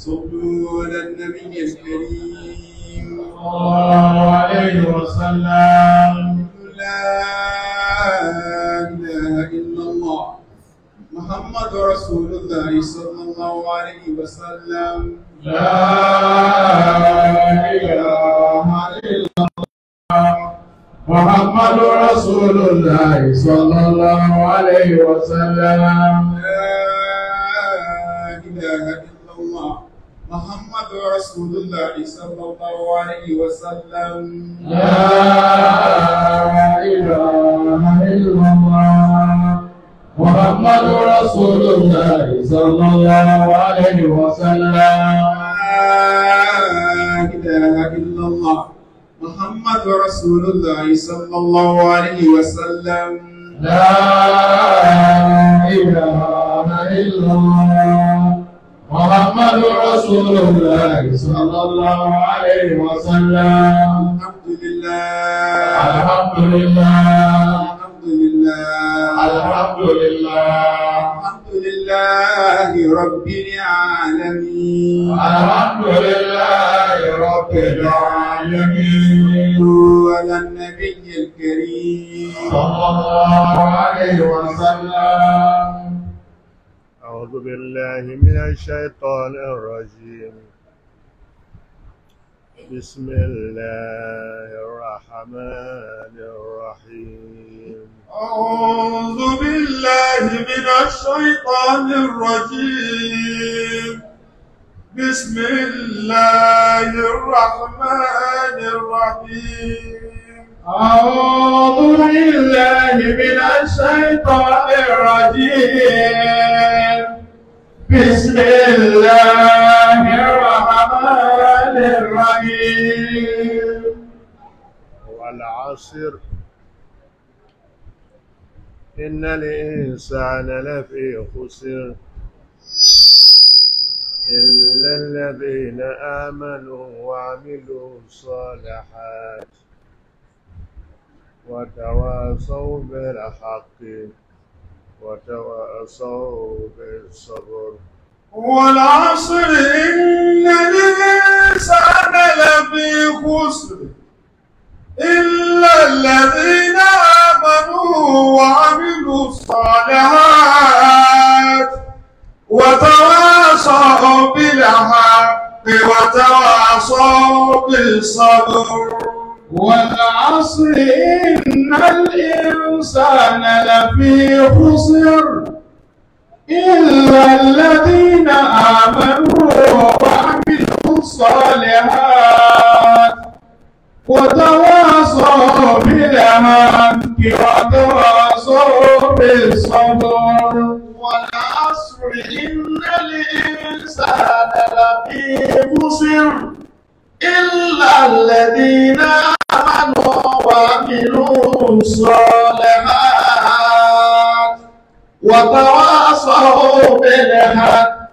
صلوا على النبي الكريم الله عليه وسلم لا إله إلا الله محمد رسول الله صلى الله عليه وسلم لا إله إلا الله محمد رسول الله صلى الله عليه وسلم لا إله إلا الله محمد رسول الله صلى الله عليه وسلم لا إله إلا الله محمد رسول الله صلى الله عليه وسلم لا إله إلا الله محمد رسول الله صلى الله عليه وسلم لا إله إلا الله محمد رسول الله صلى الله عليه وسلم الحمد لله الحمد لله الحمد لله الحمد لله الحمد لله رب العالمين الحمد لله رب العالمين على النبي الكريم صلى الله عليه وسلم أعوذ بالله من الشيطان الرجيم بسم الله الرحمن الرحيم أعوذ بالله من الشيطان الرجيم بسم الله الرحمن الرحيم أعوذ بالله من الشيطان الرجيم بسم الله الرحمن الرحيم والعصر إن الإنسان لفي خسر إلا الذين آمنوا وعملوا الصالحات وتواصوا بالحق وتواصوا بالصبر والعصر إن الإنسان لفي خسر إلا الذين آمنوا وعملوا الصالحات وتواصوا بالحق وتواصوا بالصبر والعصر إن الإنسان لفي خسر إلا الذين آمنوا وعملوا الصالحات وتواصوا بالحق وتواصوا بالصبر والعصر إن الإنسان لفي خسر إلا الذين آمنوا وعملوا الصالحات وتواصوا بالحق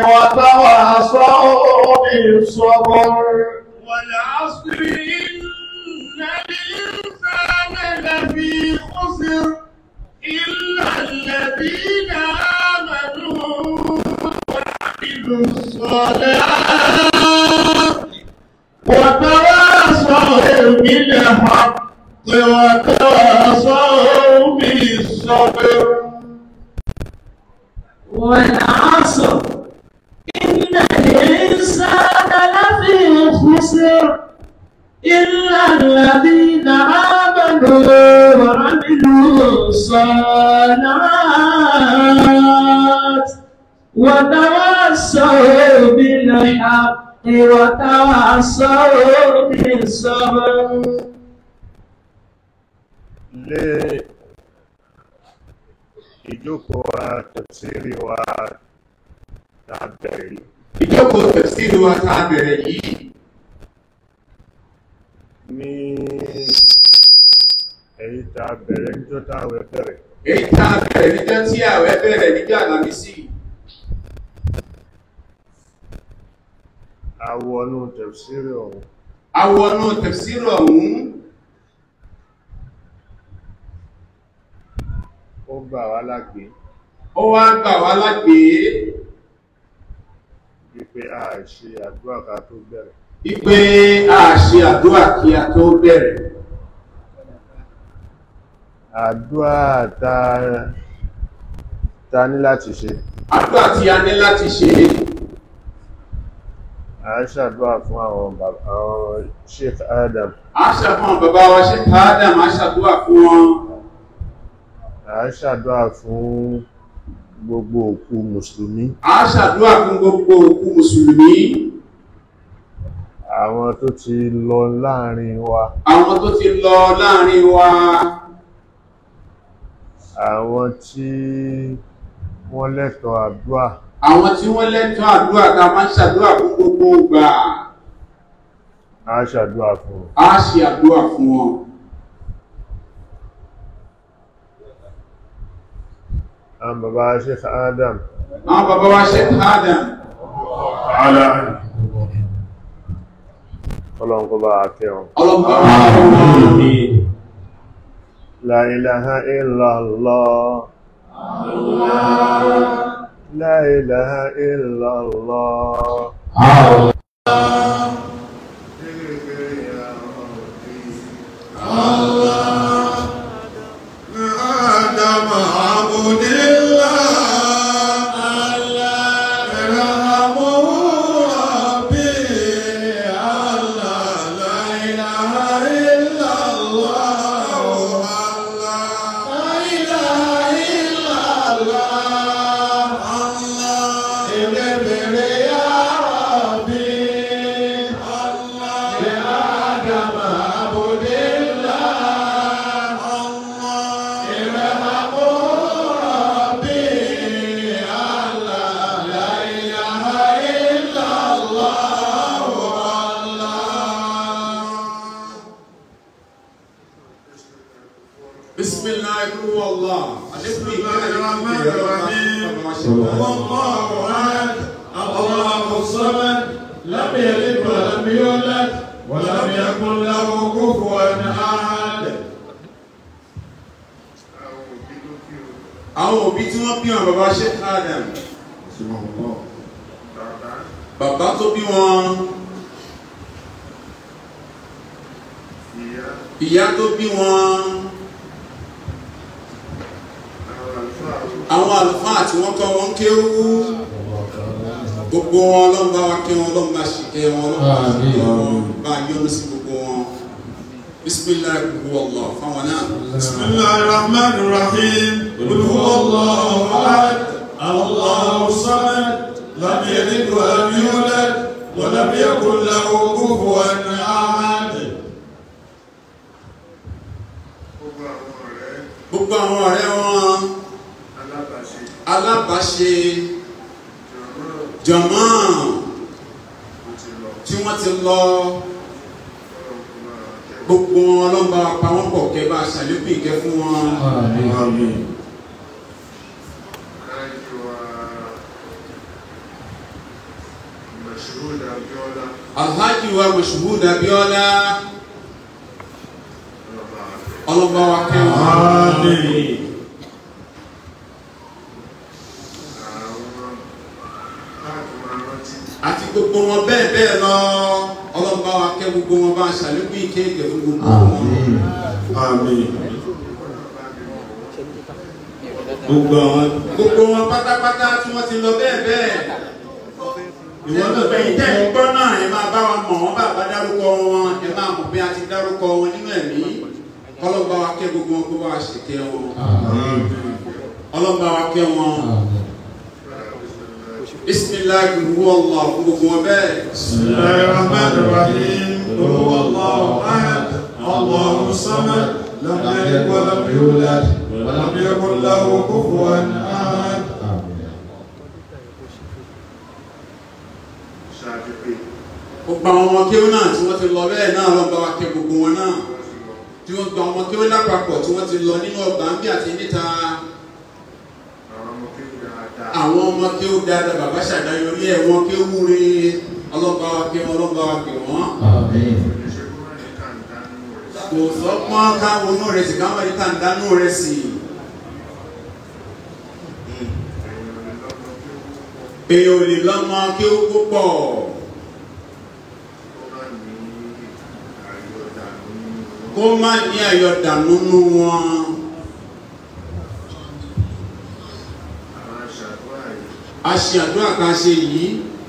وتواصوا بالصبر والعصر إن الإنسان لفي خسر إلا الذين آمنوا وعملوا الصالحات وتواصوا بالحق وتواصوا بالصبر والعصر إن الإنسان لفي خسر إلا الذين آمنوا وعملوا الصالحات وتواصوا بالحق وتواصوا بالصبر lé ìjókòó àtẹ̀sírí wa tàbẹ̀rí ìjókòó tẹ̀síìlú wa tá a bẹ̀rẹ̀ yìí ní èyí tàbẹ̀rẹ̀ níjọ́ táwẹ̀ bẹ̀rẹ̀ èyí tá a bẹ̀rẹ̀ níjọ́ tí àwẹ̀ bẹ̀rẹ̀ níjọ́ àlàmísì awọnú tẹ̀sírí ọ̀hún awọnú tẹ̀síìlú ọ̀hún ó gbà wá lágbé ó wá gbà wá lágbèé wípé a ṣe àdúrà ká tó bẹ̀rẹ̀ wípé a ṣe àdúrà kí a tó bẹ̀rẹ̀ àdúrà ta ta ní láti ṣe àdúrà tí a ní láti ṣe a ṣàdúrà fún àwọn bàbá àwọn Sheikh Adam a ṣàfihàn bàbá wa ṣe Adam a ṣàdúrà fún wọn a ṣàdúrà fún gbogbo òkú mùsùlùmí a ṣàdúrà fún gbogbo òkú mùsùlùmí àwọn tó ti lọ láàrin wa àwọn tó ti lọ láàrin wa àwọn tí wọ́n lẹ́tọ̀ọ́ àdúrà àwọn tí wọ́n lẹ́tọ̀ọ́ àdúrà ká máa ń ṣàdúrà fún gbogbo ìgbà a ṣàdúrà fún wọn. a ṣe àdúrà fún wọn àwọn bàbá Sheikh Adam àwọn bàbá wa ṣe Adam ọlọ́run kó bá kẹ́ wọn ọlọ́pàá wa fún wọn La ilaha illallah La ilaha illallah آدم عبد الله ارحمه ربي الله لا إله إلا الله الله لا إله إلا الله الله اغفر يا ربي الله لآدم عبد الله الله ارحمه ربي الله لا إله إلا الله الله بسم الله هو الله بسم الله الرحمن الرحيم الله أحد الله الصمد لم يلد ولم يولد ولم يكن له كفوا أحد àwọn òbí tí wọ́n bí wọn bàbá ṣe Adam bàbá tó bí wọn ìyá tó bí wọn àwọn àlùfáà tí wọ́n kọ́ wọn kéwú gbogbo wọn ọlọ́run bá wa kẹ́ wọn ọlọ́run bá ṣìkẹ́ wọn ọlọ́run bá ṣìkẹ́ wọn bá yọ́nú sí gbogbo wọn bisimilayi gbogbo ọlọ fáwọn náà. بسم الله الرحمن الرحيم قل هو الله أحد الله الصمد لم يلد ولم يولد ولم يكن له كفوا أحد gbogbo àwọn ọ̀rẹ́ wọn alábàáṣe jọ̀mọ́ tí wọ́n ti lọ gbogbo wọn ọlọ́mọba pa wọ́n pọ̀ kẹ́ bá a ṣàlékún ìkẹ́ fún wọn. alhaji wa mashuhud abiola ọlọ́mọba wa kẹ́ wọn. àti gbogbo wọn bẹ́ẹ̀ bẹ́ẹ̀ lọ ọlọ́mọba wa kẹ́ gbogbo wọn bá a ṣàlékún ìkẹ́ ìkẹ́ fún gbogbo wọn. Àmín. Gbogbo àwọn gbogbo wọn pátápátá tí wọ́n ti lọ bẹ́ẹ̀ bẹ́ẹ̀ ìwọ náà bẹ́yìn tẹ́ ń gbọ́ náà ẹ máa bá wa mọ̀ wọ́n bá bá dárúkọ wọn ẹ máa mọ̀ bí a ti dárúkọ wọn nínú ẹ̀mí ọlọ́gbà wa kẹ́ gbogbo wọn kó bá wa ṣèkẹ́ wọn ọlọ́gbà wa kẹ́ wọn bisimilayi ru ọlọ fún gbogbo wọn bẹ́ẹ̀ بسم الله الرحمن الرحيم قل هو الله أحد الله الصمد لم يلد ولم يولد ولم يكن له كفوا أحد gbogbo àwọn ọmọ kéwọn náà tí wọ́n ti lọ bẹ́ẹ̀ náà ọlọ́gbà wa kẹ́ gbogbo wọn náà tí wọ́n gba ọmọ kéwọn lápapọ̀ tí wọ́n ti lọ nínú ọgbà ń bí àti níta àwọn ọmọ kí ó dáadáa bàbá ṣàdáyọrí ẹ̀ wọ́n kí ó wúre ọlọ́ba wa kí wọ́n ọlọ́ba wa kí wọ́n. kò sọ́pọ́n káwọn inú rẹ̀ sì káwọn ẹ̀ka ń dánú rẹ̀ sí i. èèyàn ò lè lọ́mọ kí ó púpọ̀ kó má ní àyọ̀dà nínú wọn a ṣe àdúrà kan ṣe yìí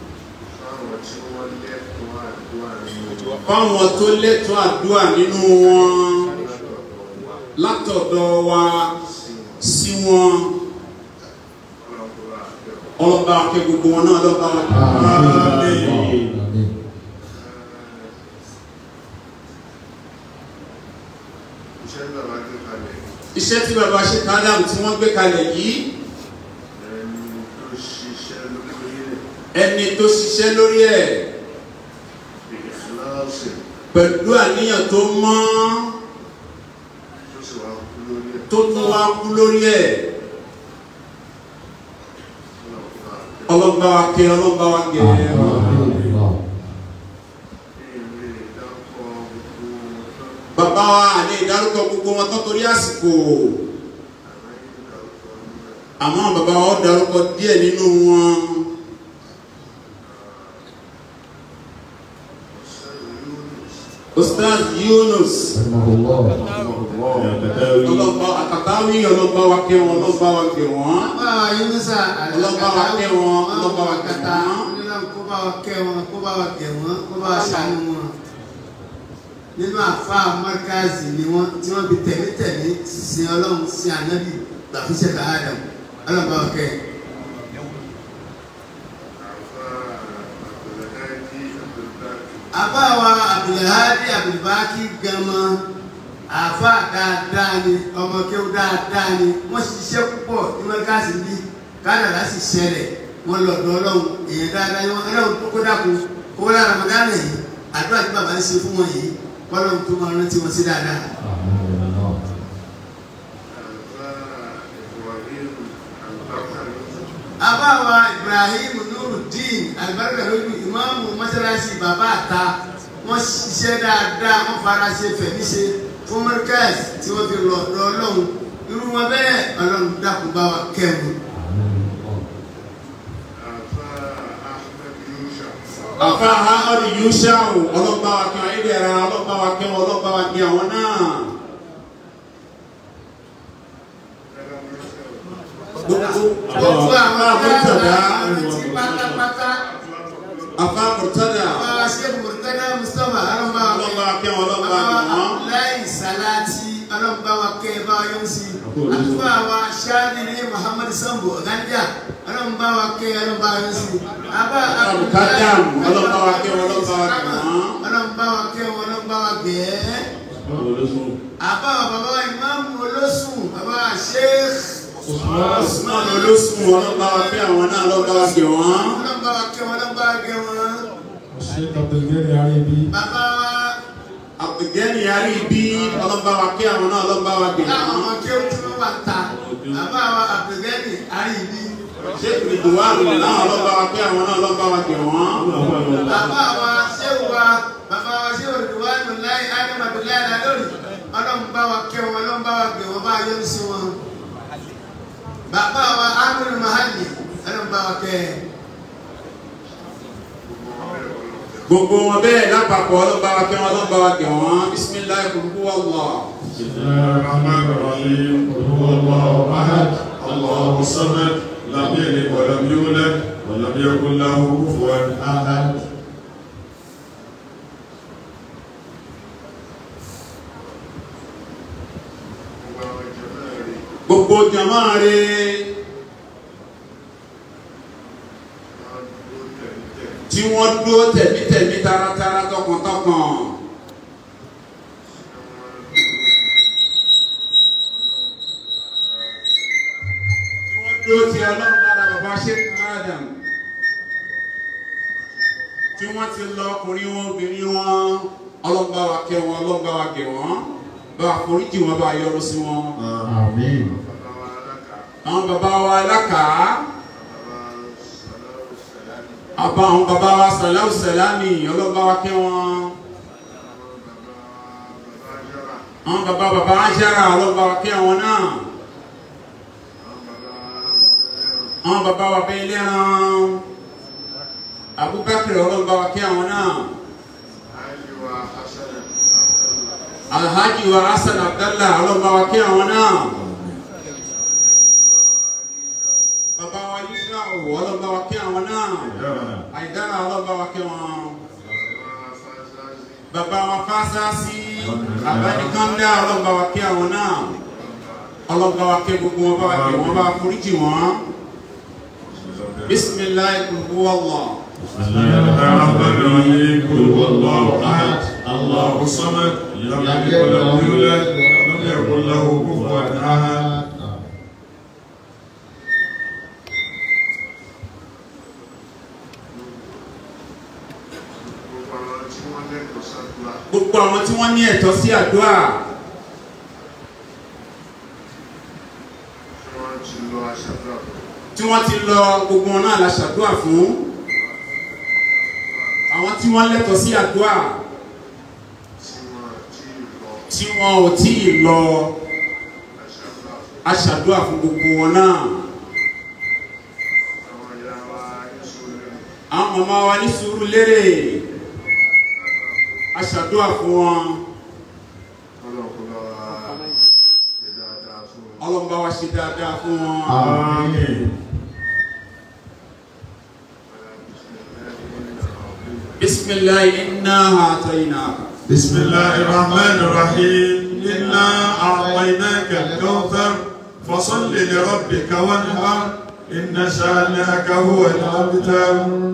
fáwọn tó lẹ́tọ̀ọ́ àdúrà nínú wọn látọ̀dọ̀ wa sí wọn ọlọ́ba akẹ́ gbogbo wọn náà lọ́ba iṣẹ́ tí bàbá ṣe kádàmù tí wọ́n gbé kalẹ̀ yìí ẹni tó ṣiṣẹ́ lórí ẹ̀ pẹ̀lú àníyàn tó mọ́ tó tún wá kú lórí ẹ̀ ọlọ́gbà wa kẹ́ ọlọ́gbà wa gẹ̀ bàbá wa àlè ìdárúkọ gbogbo wọn tó torí àsìkò àmọ́ bàbá wa ó dárúkọ díẹ̀ nínú wọn. Ustaz Yunus ọlọ́gbà àkàtàwí ọlọ́gbà wa kẹ́ wọn ọlọ́gbà wa kẹ́ wọn. Bá wa Yunusa Ọlọ́ba wa kẹ́ wọn, ọlọ́ba wa kẹ́ kàtà wọn. onílànà kó bá wa kẹ́ wọn, kó bá wa kẹ́ wọn, kó bá wa ṣàánú wọn. Nínú àfa Mọ́ríkàzì ni wọ́n tí wọ́n fi tẹ̀lé tẹ̀lé sin Ọlọ́run sin ànábì gbàfíṣẹ́ ká Adam. Ọlọ́ba wa kẹ́. Àbá wa Abdulhadi Abdulbaki Gama àfa dáadáa ni ọmọ kéwù dáadáa ni wọ́n ṣiṣẹ́ púpọ̀ ní Mọ́ríkàzì bí kádàrá sì ṣẹlẹ̀ wọ́n lọ dọ̀ Ọlọ́run èèyàn dáadáa ni wọ́n Ọlọ́run tó kó dàkú kó wọ́n lára Ramadana yìí àdúrà tí bàbá ń ṣe fún wọn yìí kọ́lọ́run tó máa rántí wọn sí dáadáa. àbáwa Ibrahim Nurudeen alibarika lójú ìmáàmù mọ́sálásí bàbá àta wọ́n ṣiṣẹ́ dáadáa wọ́n fara ṣe fẹ̀mí ṣe fún Markaz tí wọ́n fi lọ lọ Ọlọ́run irú wọn bẹ́ẹ̀ Ọlọ́run dákun bá wa kẹ́mu. àfa ahmadu yushau ọlọ́gbà wa kẹ́ wọn ìdẹ̀ra ọlọ́gbà wa kẹ́ wọn ọlọ́gbà wa kẹ́ wọn náà. gbogbo àwọn murtada àti pátápátá afa murtada bàbá ṣe murtada Mustapha ọlọ́mọba wa ọlọ́gbà wa kẹ́ wọn ọlọ́gbà wa kẹ́ wọn. láì sàláàtì ọlọ́mọba wa kẹ́ bá wa yọ̀ sí àtúbà wa ṣáàdìrí Muhammad Sambo ọ̀gáńdíà ọlọ́mọba wa kẹ́ ọlọ́mọba wa yọ̀ sí. àbá Al-Muqaddam, ọlọ́mọba wa kẹ́ wọn ọlọ́mọba wa kẹ́ wọn. ọlọ́mọba wa kẹ́ wọn ọlọ́mọba wa gẹ̀ẹ́. àbá wa bàbá wa ìmáàmù olóṣùn bàbá wa Sheikh Usman olóṣùn ọlọ́gbà wa kẹ́ àwọn náà ọlọ́gbà wa kẹ́ wọn. ọlọ́mọba wa kẹ́ wọn ọlọ́mọba wa gẹ̀ wọn. Sheikh Abdulgani Aribi. bàbá wa Abdulgani yari bí ọlọ́gbà wa kẹ́ àwọn náà ọlọ́gbà wa kẹ́ láwọn wọn. ọmọ kí ó tún wà ta bàbá wa Abdulgani àríyí Sheikh Ridwan náà ọlọ́gbà wa kẹ́ àwọn náà ọlọ́gbà wa kẹ́ wọn. bàbá wa ṣéwù wa bàbá wa ṣéwù Ridwanu láì Adam Abdullahi Lalori ọlọ́run bá wa kẹ́ wọn ọlọ́run bá wa gbé wọn bá yọ sí wọn bàbá wa Aminu Mahali ọlọ́run bá wa kẹ́ Gbogbo wọn bẹ́ẹ̀ lápapọ̀ ọlọ́gbà wa kẹ́ wọn ọlọ́gbà wa kẹ́ wọn. Bisimilayi kuluku wallah. بسم الله الرحمن الرحيم قل هو الله احد الله الصمد لم يلد ولم يولد ولم يكن له كفوا احد Gbogbo jama re tí wọ́n dúró tẹ̀mítẹ̀mí taratara tọkàntọkàn. Tí wọ́n dúró ti ọlọ́run lára bàbá Sheikh Adam. Tí wọ́n ti lọ ọkùnrin wọn obìnrin wọn ọlọ́gbà wa kẹ́ wọn ọlọ́gbà wa kẹ́ wọn bá foríjì wọn bá yọ́nú sí wọn. امين àwọn bàbá wa alákàá àbá àwọn bàbá wa sàlámù sàlámì ọlọ́ba wa kẹ́ wọn àwọn bàbá bàbá ajára ọlọ́ba wa kẹ́ wọn náà àwọn bàbá wa bẹ́ẹ̀ lẹ́ran abubakar ọlọ́run bá wa kí àwọn náà alhaji wa hasan abdallah ọlọ́run bá wa kí àwọn náà bàbá wa yíṣà òwò ọlọ́run bá wa kí àwọn náà àìdára ọlọ́run bá wa kí wọn bàbá wa fásásí abánikánná ọlọ́run bá wa kí àwọn náà ọlọ́run bá wa kí gbogbo wọn bá wa kí wọn bá wa foríjì wọn bisimilayi kúrú wọlọ. بسم الله الرحمن الرحيم قل هو الله احد الله الصمد لم يلد ولم يولد ولم يكن له كفوا احد gbogbo àwọn tí wọ́n ní ẹ̀tọ́ sí àdúrà tí wọ́n ti lọ gbogbo wọn náà la ṣàdúrà fún àwọn tí wọ́n lẹ́tọ̀ọ́ sí àdúrà tí wọn ò tí ì lọ a ṣàdúrà fún gbogbo wọn náà àwọn màmá wa ní sùúrù lérè a ṣàdúrà fún wọn ọlọ́mọba wa ṣe dáadáa fún wọn. آمين bisimilayi inna atayinaka. بسم الله الرحمن الرحيم إنا أعطيناك الكوثر فصل لربك وانحر إن شانئك هو الأبتر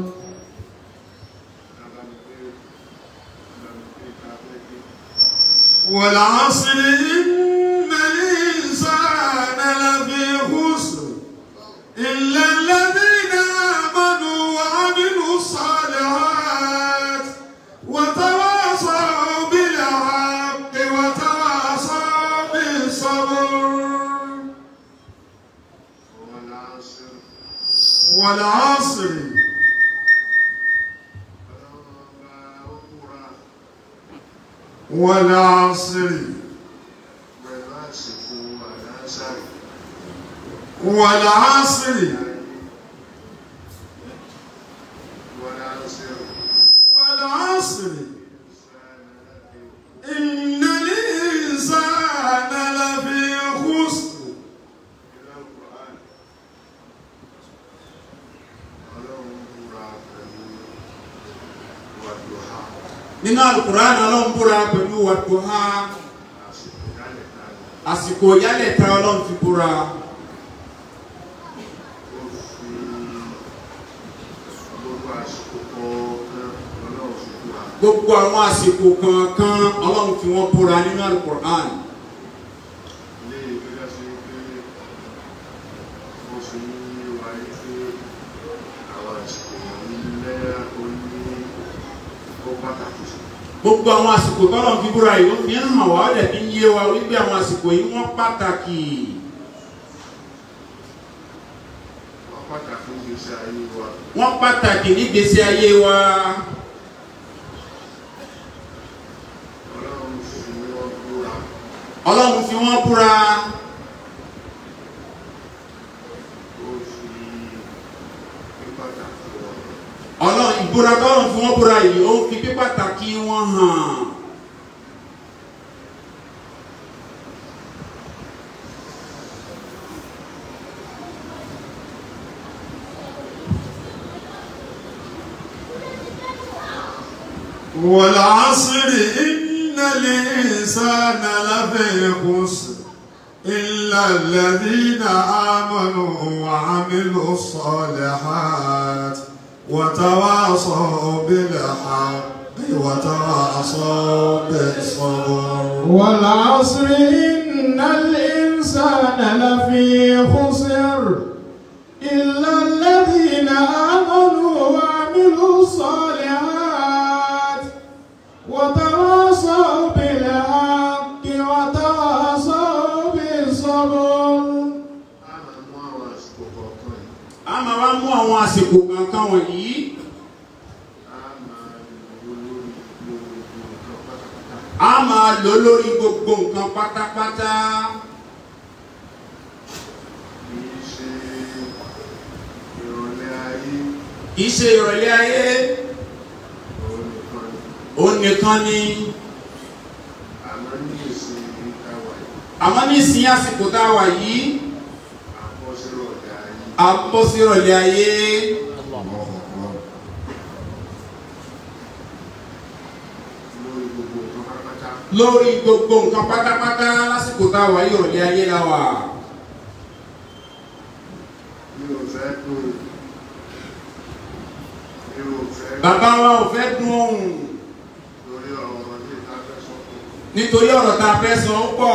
والعصر إن الإنسان لفي خسر إلا الذين آمنوا وعملوا الصالحات وتواصوا بالحق وتواصوا بالصبر والعصر والعصر والعصر والعصر إن الإنسان لفي خسر nínú alukur'an ọlọ́run búra pẹ̀lú wàdùhà àsìkò yálẹ̀ ta ọlọ́run fi búra gbogbo àwọn àsìkò kankan ọlọ́run fi wọ́n búra nínú alukur'an gbogbo àwọn àsìkò tọ́lọ́run fi búra yìí ó fi ń hàn wá ó dẹ̀ fi ń yé wa wípé àwọn àsìkò yìí wọ́n pàtàkì wọ́n pàtàkì nígbésí ayé wa ọlọ́run fi wọ́n búra ọlọ́run ìbúra tọ́lọ́run fi wọ́n búra yìí ó fi pípàtàkì wọn hàn. والعصر إن الإنسان لفي خسر إلا الذين آمنوا وعملوا الصالحات وتواصوا بالحق وتواصوا بالصبر والعصر إن الإنسان لفي خسر إلا الذين آمنوا وعملوا الصالحات وتواصوا بالحق وتواصوا بالصبر a máa wá mú àwọn àsìkò kankan wọ̀nyí a máa lò lórí gbogbo nǹkan pátápátá kì í ṣe ìrọ̀lẹ́ ayé òun nìkan ni àmọ́ ní ìsìn ìtawà yìí àmọ́ ní ìsìn àsìkò tá a wà yìí àkọsílẹ̀ ọ̀dà yìí a bọ́ sí ìrọ̀lẹ́ ayé lórí gbogbo nǹkan pátápátá lórí gbogbo nǹkan pátápátá lásìkò tá a wà yìí ìrọ̀lẹ́ ayé la wà mi ò fẹ́ dùn mi ò fẹ́ bàbá wa ò fẹ́ dùn ohùn lórí ọ̀rọ̀ ní ìtafẹ́ sọ́kùn nítorí ọ̀rọ̀ tá a fẹ́ sọ ó pọ̀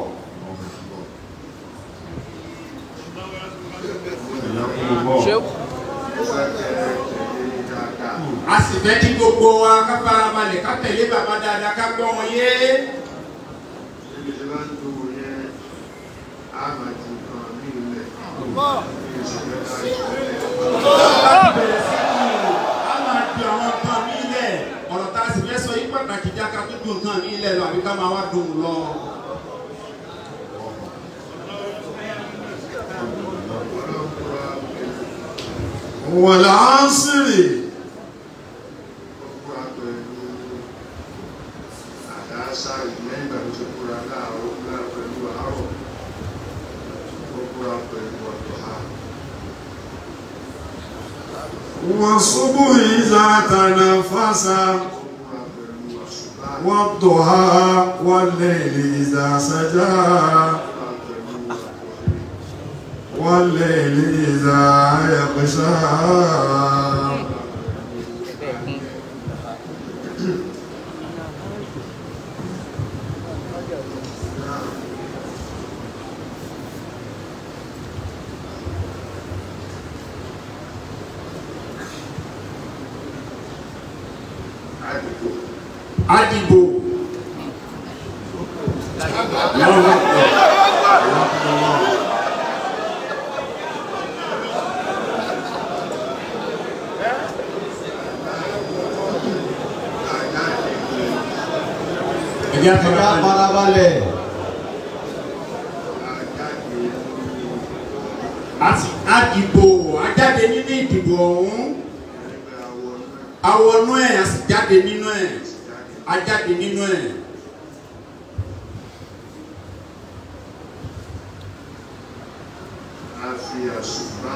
mo fẹ́ kẹ́ ẹ tẹ̀lé ní dáadáa a sì fẹ́ kí gbogbo wa ká farabalẹ̀ ká tẹ̀lé bàbá dáadáa ká gbọ́ wọn yé níbi tí wọ́n ń dùn yẹn á máa ju nǹkan ní ilẹ̀ ní ìṣẹ̀lẹ̀ láì bẹ̀rẹ̀ sí kí a máa di àwọn nǹkan ní ilẹ̀ ọ̀rọ̀ tá a sì fẹ́ sọ yí pàtàkì já ká tó dùn nǹkan ní ilẹ̀ lọ àbí ká máa wá dùn lọ. والعصر kúra pẹ̀lú àdáṣà lẹ́yìn ìgbà tó ti kúra láàárọ̀ kúra pẹ̀lú àárọ̀ ó kúra pẹ̀lú ọ̀dọ̀ha والصبح إذا تنفس ó kúra pẹ̀lú àṣùbá والضحى والليل إذا سجى kúra pẹ̀lú àkọ́fẹ́ والليل إذا يغشى àdìgbò Àdìbò ẹ̀jẹ̀ Ẹ̀ka àtọ̀rọ̀ farabalẹ̀. àjáde àti àdìbò ajáde nínú ìdìbò ọ̀hún ẹgbẹ́ àwọn awọnú ẹ̀ a sì jáde nínú ẹ̀ ajáde nínú ẹ̀ a fi àṣùbá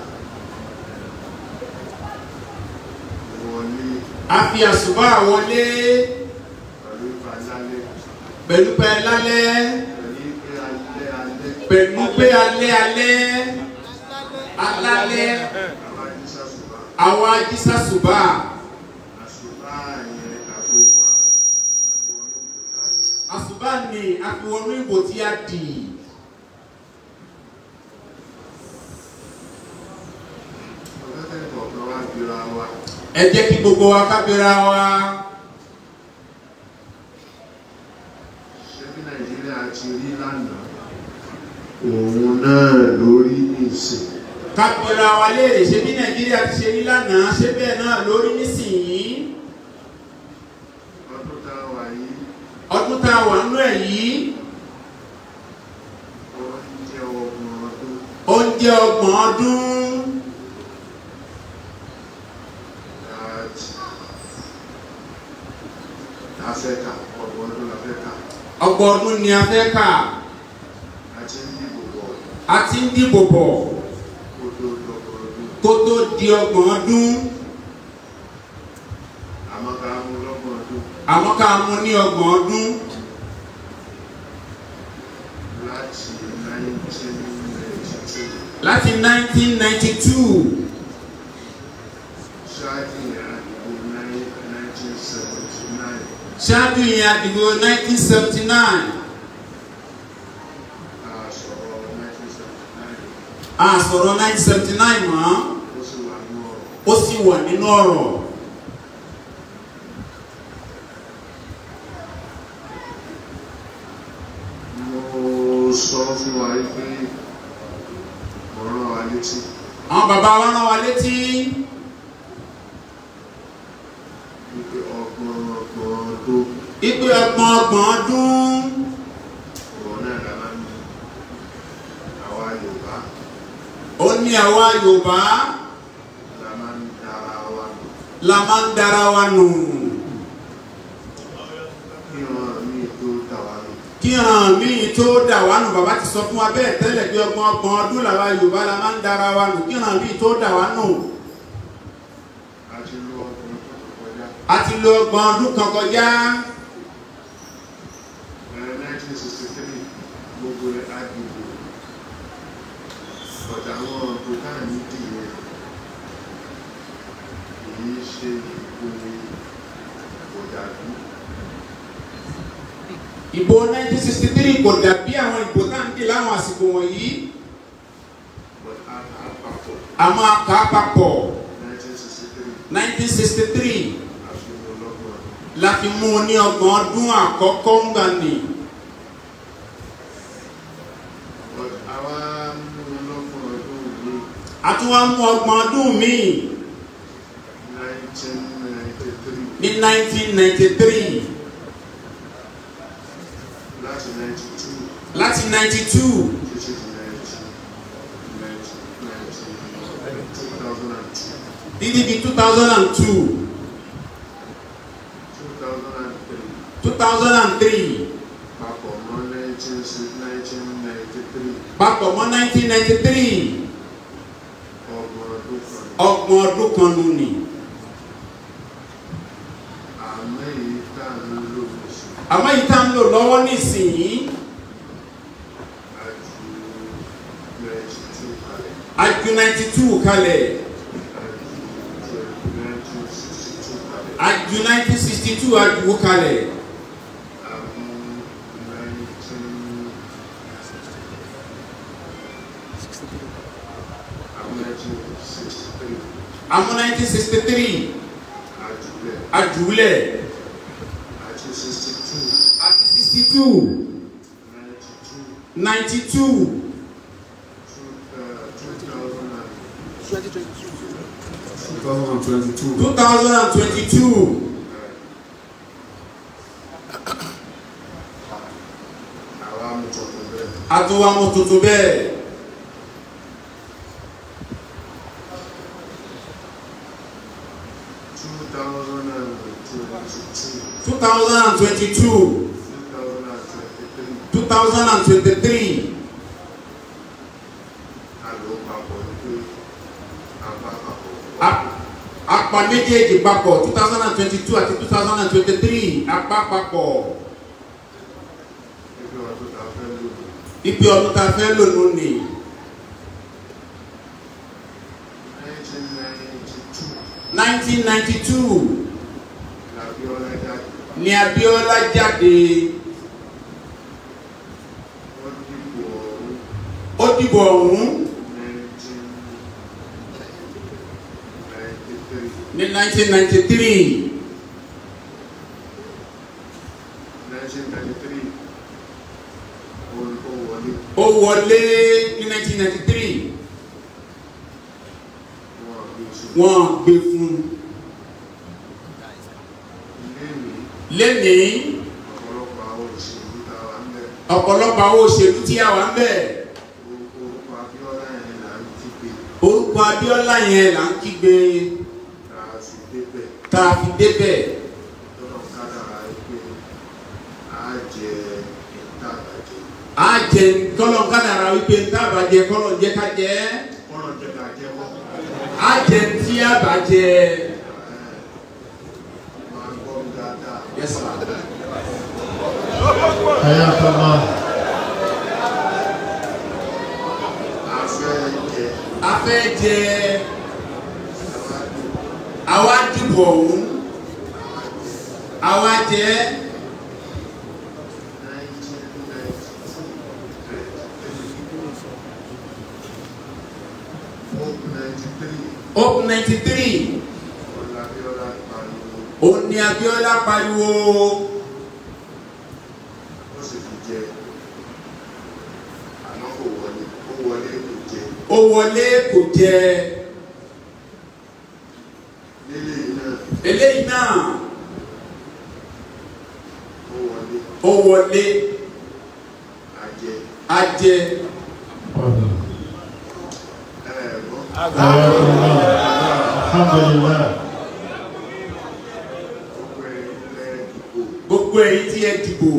wọlé a fi àsùbá wọlé pẹ̀lú ìbálálẹ̀ pẹ̀lú pẹ́ lálẹ́ pẹ̀lú pé alẹ́ alẹ́ pẹ̀lú pé alẹ́ alẹ́ alálẹ́ àwọn àdísàṣùbá àwọn ajísàsùbà àṣùbá yẹn àfiwà wọnú kòtà àsùbá ni a fi wọnú ìbò tí a dì ọ̀gẹ́gẹ́ kọ̀ọ̀kan wá gbéra wa ẹ jẹ́ kí gbogbo wa kábíra wa ṣé bí nàìjíríà ti rí lánàá òun náà lórí nìsín kábíra wa léèrè ṣé bí nàìjíríà ti ṣe rí lánàá ṣé bẹ́ẹ̀ náà lórí nísìnyí ọdún tá a wà yìí ọdún tá a wà nínú ẹ̀ yìí ó ń jẹ́ ọgbọ̀n ọdún ó ń jẹ́ ọgbọ̀n ọdún láti láfẹ́ka ọgbọ̀n ọdún láfẹ́ka ọgbọ̀n ọdún ni a fẹ́ kà àti ń dìbò bọ̀ a ti ń dìbò bọ̀ kó tó dọ̀gbọ̀n ọdún kó tó di ọgbọ̀n ọdún àmọ́ ká mú lọ́gbọ̀n ọdún àmọ́ ká mú ní ọgbọ̀n ọdún láti 1992 láti 1992 ṣáájú ìyá ìbò 1979 ṣáájú ìyẹn àdìbò 1979 a sọ̀rọ̀ 1979 a sọ̀rọ̀ 1979 mọ́ ó sì wà ní ọ̀rọ̀ ó sì wà nínú ọ̀rọ̀ mo sọ fún wa pé mo rán wa létí àwọn bàbá wa rán wa létí wípé ọgbọ̀n ọgbọ̀n ọdún ipe ọgbọ̀n ọgbọ̀n ọdún òun náà la máa ń bí àwa Yorùbá ó ní àwa Yorùbá la máa ń dá la máa ń dara wa nù kí wọn mi tó dà wá nù. kí hàn míì tó dà wá nù bàbá ti sọ fún wa bẹ́ẹ̀ tẹ́lẹ̀ bí ọgbọ̀n ọgbọ̀n ọdún làwa Yorùbá la máa ń dara wa nù kí hàn míì tó dà wá nù àti lu ọkùnrin tó tó kọjá. a ti lo ọgbọ̀n ọdún kan kọjá ẹ 1963 gbogbo rẹ̀ á dìbò. ọ̀dà àwọn bùkán ní dìyẹn kì í ṣe ìpò òdàdú. ìbò 1963 kò dàbí àwọn ìbò tá à ń dì láwọn àsìkò wọ̀nyí but a kà á papọ̀ a máa kà á papọ̀ 1963 1963 àfihàn ọlọ́gbọ̀n ọdún. la fi mú un ní ọgbọ̀n ọdún àkọ́kọ́ ń gbà ní but àwa mú un lọ́gbọ̀n ọdún ní a tún wá mú ọgbọ̀n ọdún míì 1993 ní 1993 láti 92 láti 92 títí di 19 2002 títí di 2002 2003 2003 papọ̀ mọ́ 1993 papọ̀ mọ́ 1993 ọgbọ̀n ọdún kan ọgbọ̀n ọdún kan nù ní àmọ́ èyí tá à ń lò sí àmọ́ yìí tá ń lò lọ́wọ́ nísìnyí àti 92 kalẹ̀ aju 92 kalẹ̀ àti 1962 kalẹ̀ aju 1962 aju kalẹ̀ àmú 19 àmú 1963 àmọ́ 1963 àjùlẹ̀ ajulẹ̀ àti 62 àti 62 92 92 2022. 2022 àwa mú tuntun bẹ́ẹ̀ àtúwàmọ̀ tuntun bẹ́ẹ̀ two thousand and twenty-two 2022 two thousand and twenty-three 2023 àlọ́ papọ̀ pé àbá papọ̀ a- apá méjèèjì papọ̀ 2022 àti 2023 apá papọ̀ ẹgbẹ́ wa tó ta fẹ́ lò ibi ọdún ta fẹ́ lò lónìí nineteen ninety-two 1992 làbí ọlá jáde ni Abíọ́lá jáde wọ́n dìbò ọ̀hún ó dìbò ọ̀hún nineteen ninety-three ní 1993 nineteen ninety-three ó wọlé ó wọlé ní 1993 wọn àbí oṣù wọ́n gbé fún un ilé mi lénìí ọ̀pọ̀lọpọ̀ àwọn òṣèlú tá a wà ń bẹ̀ ọ̀pọ̀lọpọ̀ àwọn òṣèlú tí a wà ń bẹ̀ orúkọ Abíọ́lá yẹn là ń kígbe orúkọ Abíọ́lá yẹn là ń kígbe tá a sì débẹ̀ tá a fi débẹ̀ tọ́lọ̀ kádàrá pé a jẹ ìtàbàjẹ́ á jẹ kọ́lọ̀ kádàrá wípé tábàjẹ kọ́lọ̀ jẹ́ ká jẹ́ kọ́nà jẹ́ ká jẹ́ wọ́n á jẹ tí a bá jẹ máa gbọ́ mi dáadáa Yes, sir. حياك الله a fẹ́ jẹ a fẹ́ jẹ ìtàbàjẹ́ àwa dìbò ọ̀hún àwa jẹ hope ninety three òun ni Abíọ́lá pariwo ó wọlé kò jẹ eléyìí náà ó wọlé á jẹ حياك الله الحمد لله tí ẹ dìbò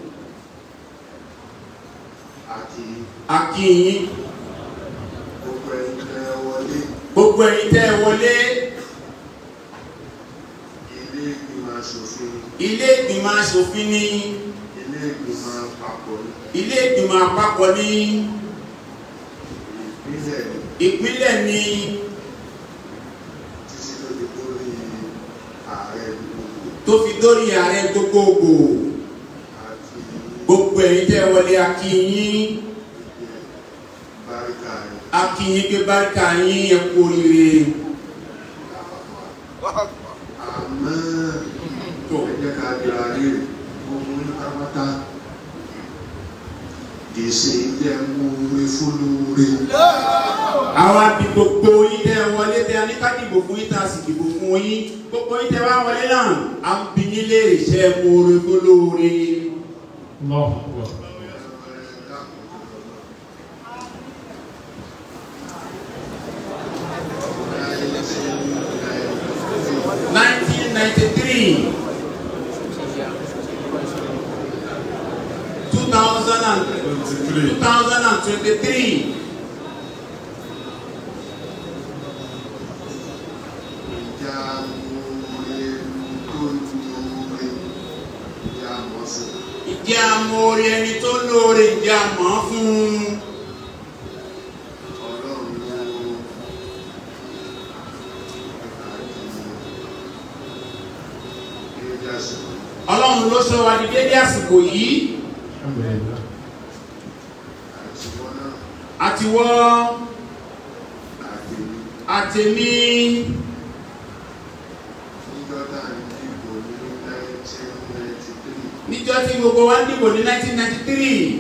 àti a kí yín gbogbo ẹni tẹ́ wọlé gbogbo ẹ̀yin tẹ́ ẹ wọlé ilé ìgbìmọ̀ aṣòfin ilé ìgbìmọ̀ asòfin ní ilé ìgbìmọ̀ àpapọ̀ ilé ìgbìmọ̀ àpapọ̀ ní ìpínlẹ̀ ìpínlẹ̀ ní títí tó di lórí ààrẹ gbogbo tó fi dórí ààrẹ gbogbogbò àti gbogbo ẹ̀yin tẹ́ ẹ wọlé a kí yín báríkà rẹ̀ a kí yín pé báríkà yín ẹ kú oríire àmọ́ tó ẹ jẹ́ ká di ààrẹ gbogbo ní pátápátá gbèsè jẹ́ mú orí fúlùúrí àwa bí gbogbo yín tẹ́ ẹ wọlé tẹ́ ẹ ní ká dìbò fún yín tá a sì dìbò fún yín gbogbo yín tẹ́ ẹ wá wọlé náà à ń bi yín léèrè iṣẹ́ mú oore gbólóore Allahu Akbar. nineteen ninety three two thousand and two thousand and twenty three ìjà orí tó ní orí ìjà mọ́sí ìjẹ́ àmọ́ orí ẹni tó lóore ìjẹ́ àmọ́ fún un. ọlọ́run ló àti ìjásí ọlọ́run ló sọ wa di dédé àsìkò yìí Alhamdulillah. àti wọn náà àti wọ́ àti àtẹ̀mí níjọ́ tá à ń dìbò ní 1993 níjọ́ tí gbogbo wa ń dìbò ní 1993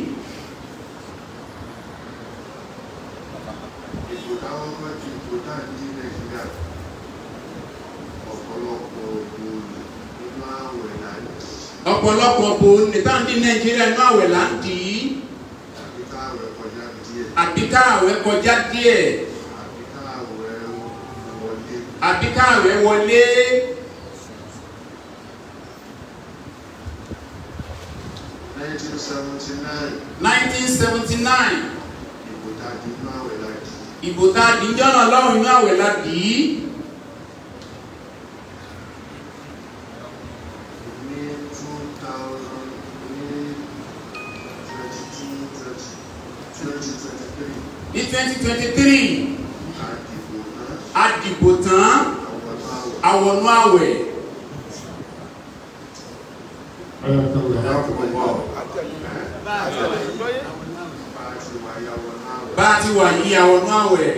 ìbò táwọn kọ́ ti ìbò tá à ń dí nàìjíríà ọ̀pọ̀lọpọ̀ ògùn nínú àwẹ̀ láti ọ̀pọ̀lọpọ̀ bò ní táǹdì nàìjíríà inú àwẹ̀ là ń dì í àbí káwẹ̀ kọjá díẹ̀ àbí káàwẹ̀ kọjá díẹ̀ àbí káwẹ̀ wọlé àbí káàwẹ̀ wọlé 1979 1979 ìbò tá a di inú àwẹ̀ láti ìbò tá a dì í jọ́nà lọ́rùn inú àwẹ̀ la dì í ní 2000 ní 2023 ní 2023 àdìbò náà a dìbò tán àwọn àwẹ̀ àwọnú àwẹ̀ Ayakallah. bá a ti wà yàwọ̀ náà wẹ̀ bá a ti wà yí àwọnú àwẹ̀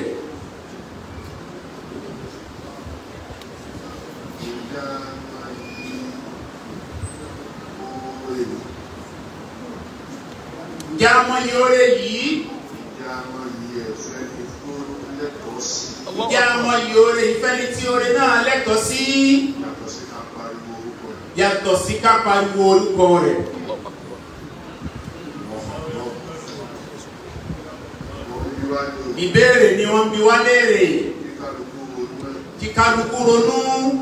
ìjà máa yí owó èlò ǹjẹ́ a mọ iye oore yìí ìjà máa yí ẹ̀fẹ́ ní tó lẹ́tọ̀ọ́ sí ǹjẹ́ a mọ iye oore ìfẹ́ ní tí oore náà lẹ́tọ̀ọ́ sí yàtọ̀ sí ká pariwo orúkọ rẹ̀ yàtọ̀ sí ká pariwo orúkọ rẹ̀ wọ́n bí wá ní òbí ìbéèrè ni wọ́n bi wá léèrè kí kálukú ronú ẹ̀ kí kálukú ronú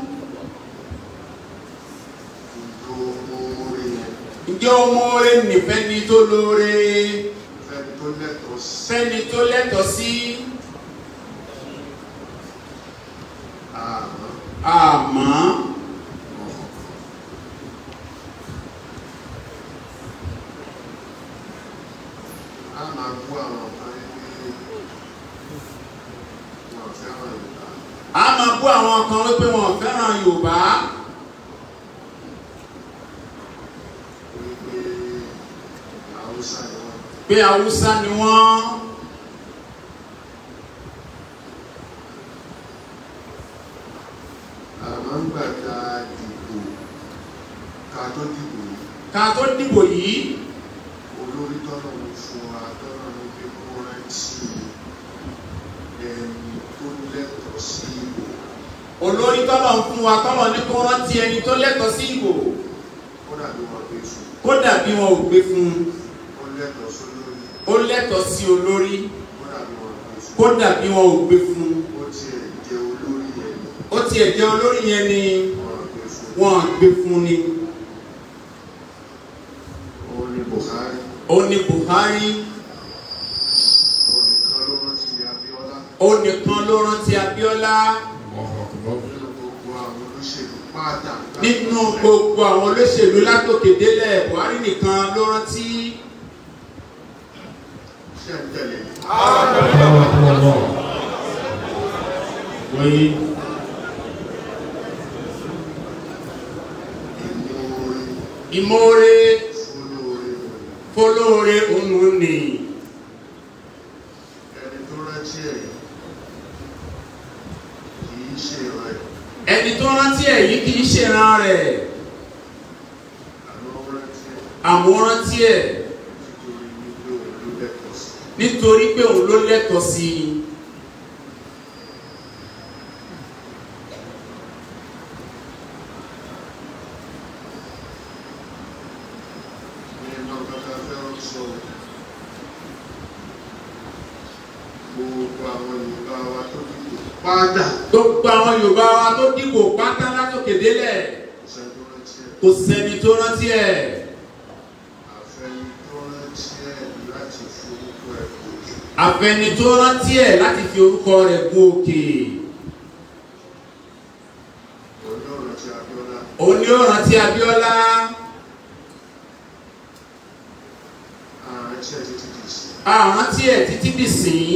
ìjọ oore yẹn ǹjẹ́ o mọ oore nìfẹ́ ni tó lóore fẹ́ni tó lẹ́tọ̀ọ́ sí fẹ́ni tó lẹ́tọ̀ọ́ sí àmọ́ àmọ́ a máa bú àwọn kan ní wọn fẹ́ràn Yorùbá a máa bú àwọn kan wípé wọn ò fẹ́ràn Yorùbá wípé Haúsá ni wọ́n pé Haúsá ni wọ́n àmọ́ ń gbà ká dìbò ká tó dìbò yìí ká tó dìbò yìí olórí tọ́lọ̀ ń fún wa tọ́lọ̀ ń fi kó rántí ẹni tó lẹ́tọ̀ọ́ sí ìbò olórí tọ́lọ̀ ń fún wa tọ́lọ̀ ní kó rántí ẹni tó lẹ́tọ̀ọ́ sí ìbò ó dàbí wọn pé fún kódà bí wọn ò gbé fún un ó lẹ́tọ̀ọ́ sólórí ó lẹ́tọ̀ọ́ sí olórí ó dàbí wọn pé fún kódà bí wọn ò gbé fún un ó tiẹ̀ jẹ́ olórí yẹn ni ó tiẹ̀ jẹ́ olórí yẹn ni wọn pé fún wọn ò gbé fún ni ó ní Buhari onìkan ló rántí Abíọ́lá ó nìkan ló rántí Abíọ́lá nínú gbogbo àwọn olóṣèlú pátá nínú gbogbo àwọn olóṣèlú látòkè délẹ̀ Buhari nìkan ló rántí ṣe ń tẹ̀lé Wáyé ìmúre ìmoore fúlóore fọlọ́ọ̀rẹ́ òun ni ẹni tó rántí ẹ̀ kì í ṣe rẹ̀ ẹni tó rántí ẹ̀ yìí kì í ṣèràn rẹ̀ àmọ́ rántí ẹ̀ àmọ́ rántí ẹ̀ nítorí wípé òun ló lẹ́tọ̀ọ́ sí nítorí pé òun ló lẹ́tọ̀ọ́ sí i. ní iná kankan fẹ́ràn sọ gbogbo àwọn Yorùbá wa tó dìbò pátá gbogbo àwọn Yorùbá wa tó dìbò pátá látòkè délẹ̀ kò sẹ́ni tó rántí ẹ̀ kò sẹ́ni tó rántí ẹ̀ àfẹ́ni tó rántí ẹ̀ láti forúkọ ẹ̀ gòkè àfẹni tó rántí ẹ̀ láti fi orúkọ rẹ̀ gun òkè òní ọ̀rọ̀ tí Abíọ́lá òun ni ó rántí Abíọ́lá ààrẹ tí ẹ̀ títí dì sí àrántí ẹ̀ títí dìsín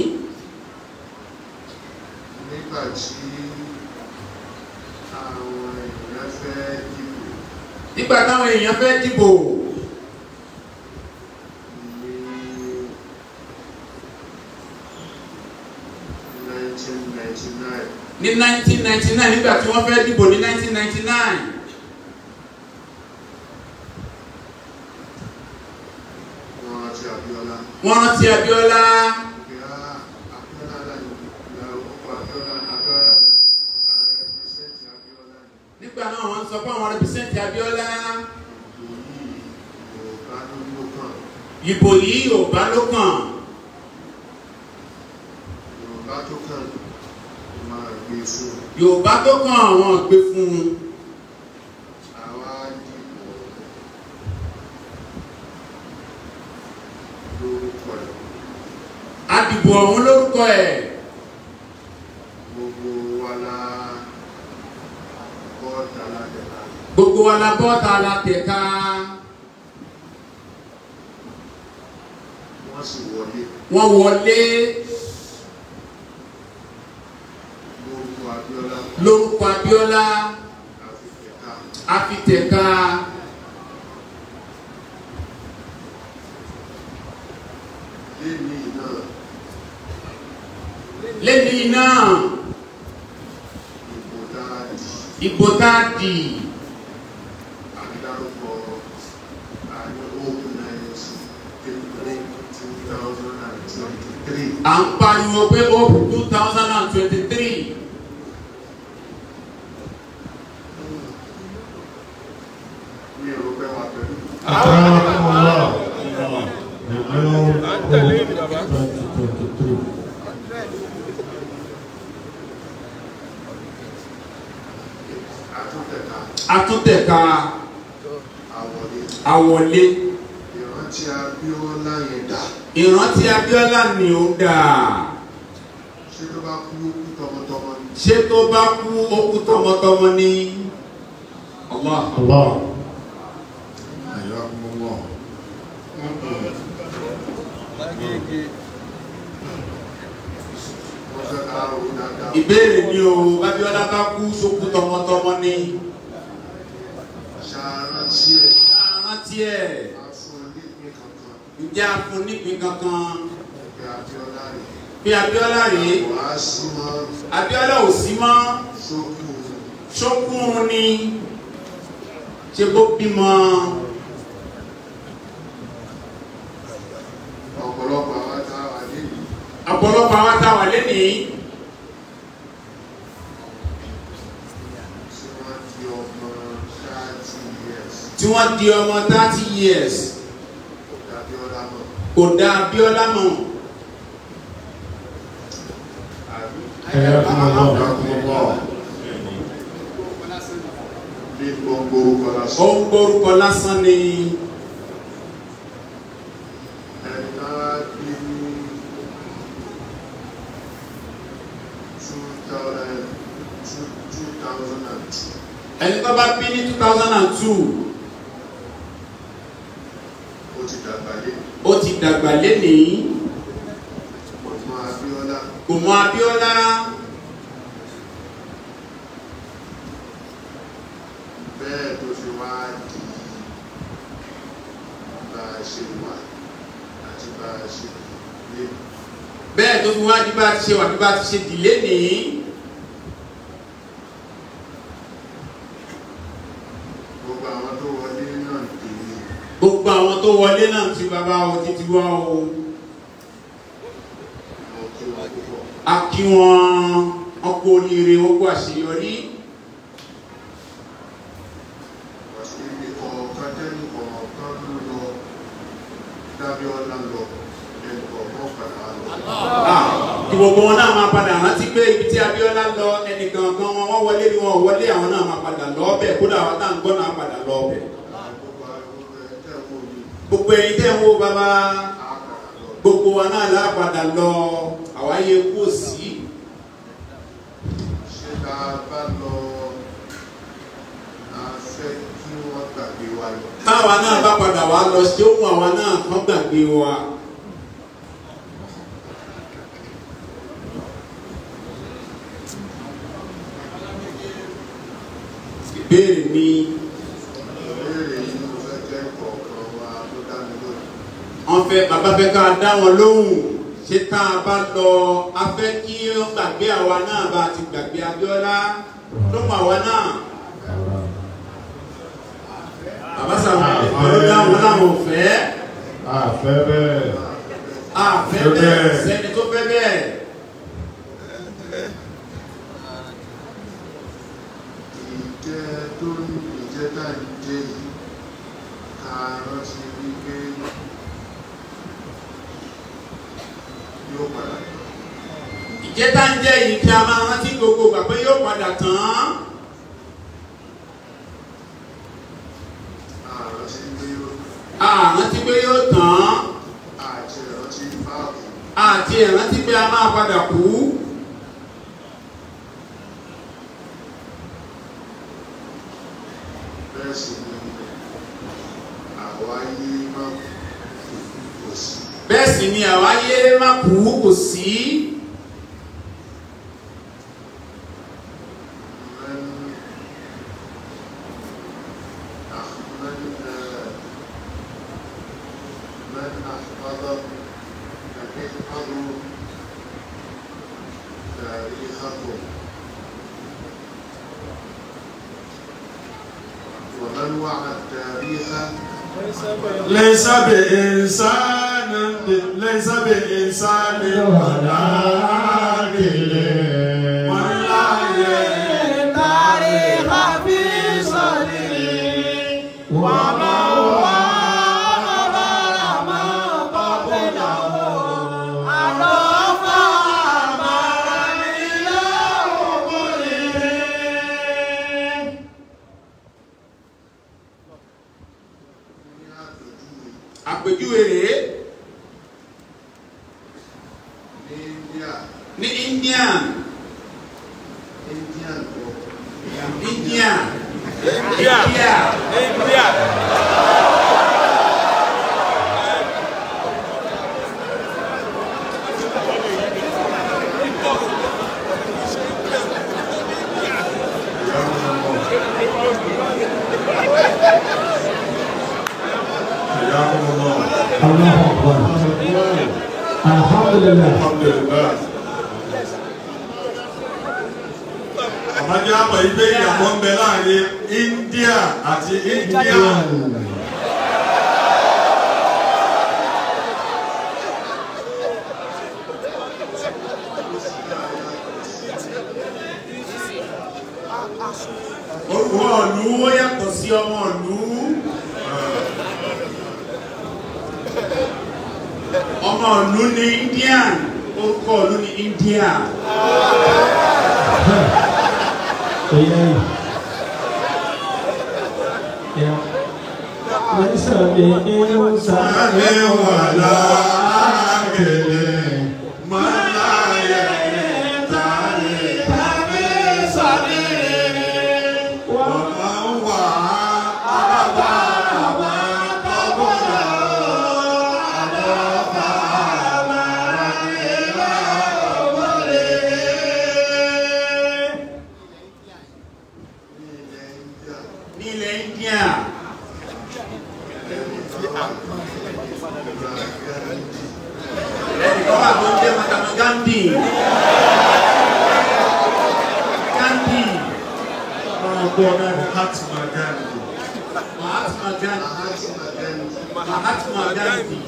nígbà tí àwọn èèyàn fẹ́ dìbò nígbà táwọn èèyàn fẹ́ dìbò ní 1999 ní 1999 nígbà tí wọ́n fẹ́ dìbò ní 1999 wọ́n rántí Abíọ́lá wọ́n rántí Abíọ́lá pé á Abíọ́lá láyé ìlà ọkọ̀ Abíọ́lá Abíọ́lá ààrẹ pẹ̀sẹ̀ntì Abíọ́lá ni nígbà náà wọ́n sọ pé àwọn rẹpẹsẹ̀ntì Abíọ́lá ìbò yìí Yorùbá ló ìbò yìí Yorùbá ló kàn kàn Yorùbá tó kàn máa gbé fún Yorùbá tó kàn àwọn gbé fún un àwa dìbò lórúkọ ẹ̀ adìbò ọ̀hún lórúkọ ẹ̀ gbogbo wa la bọ́ọ̀dà ládẹ́ka gbogbo wa la bọ́ta la tẹ̀ka wọ́n sì wọlé wọ́n wọlé lórúkọ Abíọ́lá lórúkọ Abíọ́lá àfìfẹ́ká afitẹ̀ka lẹ́ni náà lẹ́ni náà ìbò dáadì ìbò tá a dì àdárúkọ àní open night three two thousand and twenty-three à ń pariwo pé ó two thousand and twenty-three mi ò rò pé wà pẹ̀lú Akramakumullah. The new hope 2023. àtúntẹ̀ka atúntẹ̀ka àwọlé àwọlé ìrántí Abíọ́lá yẹn dà ìrántí Abíọ́lá ni ó dà ṣé tó bá kú ó kú tọmọtọmọ ni ṣé tó bá kú ó kú tọmọtọmọ ni Allah Allah. Ayyakumullah. wọ́n fẹ́ ká ro dáadáa ìbéèrè ni o Abíọ́lá bá kú sókú tọmọtọmọ ni ṣàrántí ẹ̀ rántí ẹ̀ afún onípín kankan ǹjẹ́ a fún nípìn kankan pé Abíọ́lá rẹ̀ pé Abíọ́lá rèé wàá sí mọ́ Abíọ́lá ò sí mọ́ sókù ṣókùn ni ṣe bó bímọ ọ̀pọ̀lọpọ̀ àwọn táwa nílùú ọ̀pọ̀lọpọ̀ àwọn táwà lẹ́nìí tí wọ́n di ọmọ thirty years tí wọ́n di ọmọ thirty years Abíọ́lá mọ̀ kò dá Abíọ́lá mọ̀ àbí Ayyakumullah. bí gbogbo orúkọ ó lásán ń gbórúkọ lásán ni ẹni tó bá bí ní two thousand and two ó ti dàgbà lé ó ti dàgbà lénìí ọmọ Abíọ́lá kò mọ Abíọ́lá bẹ́ẹ̀ tó fi wá di bá a ṣe wà àti bá a ṣe lé bẹ́ẹ̀ tó fi wá di bá a ti ṣe wà bí bá a ti ṣe dì lénìí gbogbo àwọn tó wọlé náà tèmi gbogbo àwọn tó wọlé náà ti bàbá o títí wá o mo kí wọn púpọ̀ a kí wọn ọkọ oríire wọn kó àṣeyọrí wàsí ibi kọ̀ọ̀kan tẹ́lú kọ̀ọ̀kan ló lọ Dábíọ́lá lọ ẹnì kọ̀ọ̀kan padà lọ. Ah, kí gbogbo wọn náà máa padà rántí pé ibi tí Abíọ́lá lọ ẹnìkan kan wọn wọ́n wọlé ni wọn ò wọlé àwọn náà máa padà lọ ọbẹ̀ kódà àwọn táwọn gbọ́ náà padà lọ ọbẹ̀ gbogbo àwọn ẹ̀ tẹ́ wo ni gbogbo ẹ̀yin tẹ́ ń wo bàbá á padà lọ. gbogbo wa náà lá padà lọ àwáyé kú sí ṣé ká bá lọ a fẹ́ kí wọ́n gbàgbé wa lọ. táwa náà bá padà wá lọ ṣé ó mú àwa náà kán gbàgbé wa ìbéèrè mi ìbéèrè yìí mo fẹ́ jẹ́ kọ̀ọ̀kan wa tó dá mi lójú. wọ́n fẹ́ bàbá fẹ́ ká dá wọn lóhùn ṣé tá a bá lọ a fẹ́ kí wọ́n gbàgbé àwa náà bá ti gbàgbé Abíọ́lá tó mú àwa náà bàbá sàmà ló dáhùn láwọn ò fẹ́ àfẹ́ bẹ́ẹ̀ àfẹ́ Fẹ́ bẹ́ẹ̀ bẹ́ẹ̀. sẹ́ni tó fẹ́ bẹ́ẹ̀ ìjẹ́ tó ń ìjẹ́ tá ń jẹ́ yìí ká rántí wípé yóò padà lọ. ìjẹta ń jẹ́ yìí kí a máa rántí gbogbo ìgbà pé yóò padà tán àrántí wípé yóò àrántí pé yóò tán àti ìrántí báàbò àti ìrántí pé a máa padà kú bẹ́ẹ̀ sì ni àwa yé má kò sí. bẹ́ẹ̀ sì ni àwa yé má kú kò sí من أخ- من آه، من أحفظ احفظوا تاريخكم ومن وعى التاريخ ليس بإنسان ليس بإنسان ولا عاقل من لا تاريخ في صدري وما هو أخبر ما قبله عرف أمر إلى عمره àpèjúwe rèé ní India ní India Indian kọ India India حياكم الله الله أكبر الحمد لله الحمد لله àmọ́jọ́ àmọ̀ ìgbé ìyàwó ń bẹ láàrin India àti India orúkọ ìlú ó yàtọ̀ sí ọmọ ìlú ọmọ ìlú ní Indian orúkọ ìlú ní India إيه يا ليس بإنسان ولا عاقل من لا يهتدي Gandhi máa gbọ́ náà Mahatma Gandhi. Mahatma Gandhi Mahatma Mahatma Gandhi Gandhi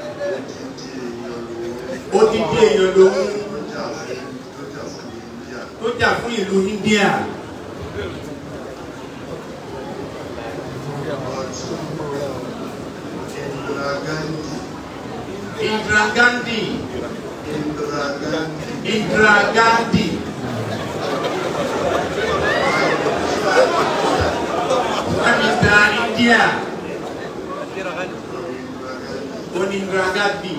odidi èèyàn lòun odidi èèyàn lòun tó jà fún tó jà fún tó jà fún ìlú India Indira Gandhi Indira Gandhi Indira Gandhi Indira Gandhi Prime Minister India Indira Gandhi oní Indira Gandhi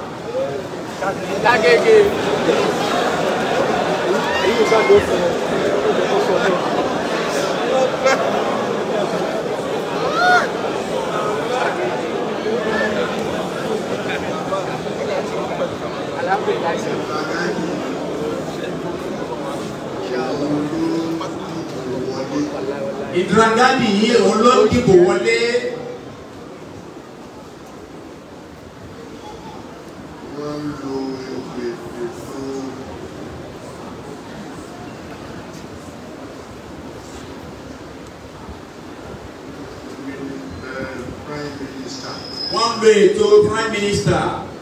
Indira Gandhi yìí òun ló dìbò wọlé wọ́n ń lo ètò ètò prime minister wọ́n lo ètò Prime Minister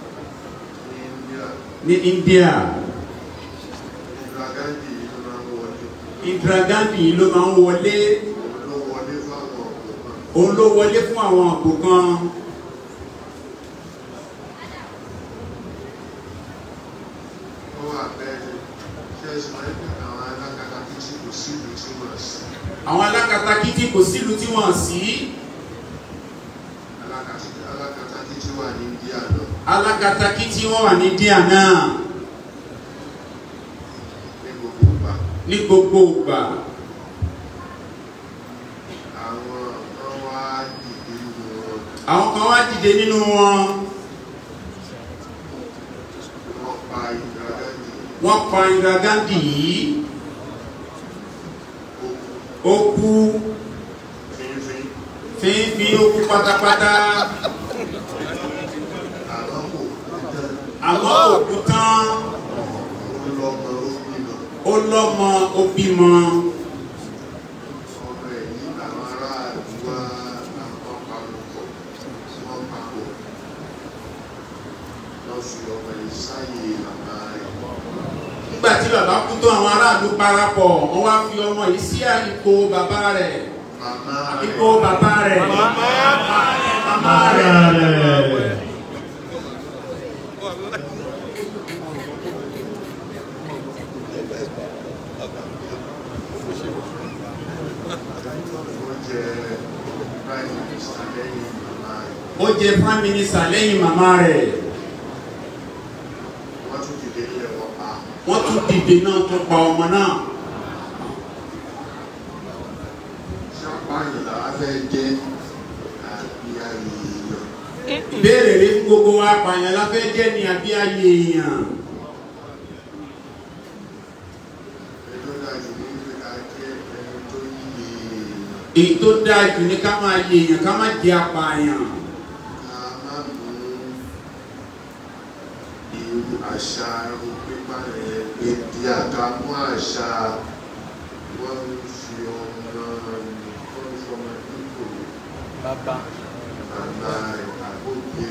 ní ní India India Indira Gandhi yìí ló máa ń wọlé Indira Gandhi yìí ló máa ń wọlé òun ló wọlé fáwọn ọ̀gbọ̀n òun ló wọlé fún àwọn àpò kan wọ́n wà bẹ́ẹ̀ ṣe é sọ pé àwọn alákatakítí kò sí ìlú tí wọ́n sí àwọn alákatakítí kò sílùú tí wọ́n sí alákatakítí alákatakítí wà ní India lọ alákatakítí wọ́n wà ní India náà ní gbogbo ìgbà ní gbogbo ìgbà àwọn kan wá dìde nínú wọn àwọn kan wá dìde nínú wọn wọ́n pa Indira Gandhi wọ́n pa Indira Gandhi yìí ó kú fínfín fínfín ó kú pátápátá àmọ́ kò tán àmọ́ ó kú tán ó lọ́mọ ó bímọ ó lọ́mọ ó bímọ ọmọ ẹ̀ yìí àwọn aráàlú wá àwọn palùpọ̀ wọ́n papọ̀ lọ́ fi ọmọ yìí sáyé màmá rẹ̀ nígbà tí bàbá kú tán àwọn aráàlú parapọ̀ wọ́n wá fi ọmọ yìí sí ipò bàbá rẹ̀ màmá rẹ̀ ipò bàbá rẹ̀ màmá rẹ̀ ó jẹ́ prime minister lẹ́yìn màmá rẹ̀ ó jẹ prime minister lẹ́yìn màmá rẹ̀ wọ́n tún dìde ilé wọn pa wọ́n tún dìde náà tó pa ọmọ náà ṣàpáyìn làwọn fẹ́ jẹ́ àbí ayé èèyàn ìbéèrè rí fún gbogbo wa pààyàn la fẹ́ jẹ́ ní àbí ayé èèyàn ẹjọ́ dájú ní pé ká jẹ́ ẹni tó yíye èèyàn èyí tó dáa jù ní ká máa yé èèyàn ká má jẹ́ apààyàn ká má mú irú àṣà irú pípa rẹ̀ ebi àkàmú àṣà wọ́n ń fi ọmọ wọ́n ń fi ọmọ dípò bàbá rẹ̀ àgbógbé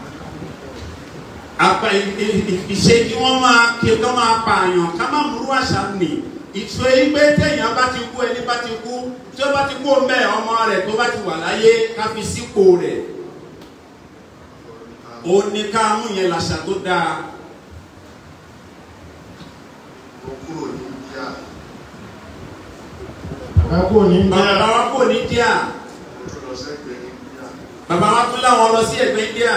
àpà ìṣe kí wọ́n máa kí wọ́n máa pààyàn ká má múrú àṣà nì ìṣó yìí pé téèyàn bá ti kú ẹni bá ti kú tí ó bá ti kú ọmọ ẹ̀ ọmọ rẹ̀ tó bá ti wà láyé ká fi sípò rẹ̀ ó ní ká mú yẹn làṣà tó dáa ó kúrò ní India ẹ kú ní bàbá wa kò ní díà ó tún lọ sẹ́gbẹ̀ẹ́ India bàbá wa tún láwọn lọ sí ẹgbẹ́ India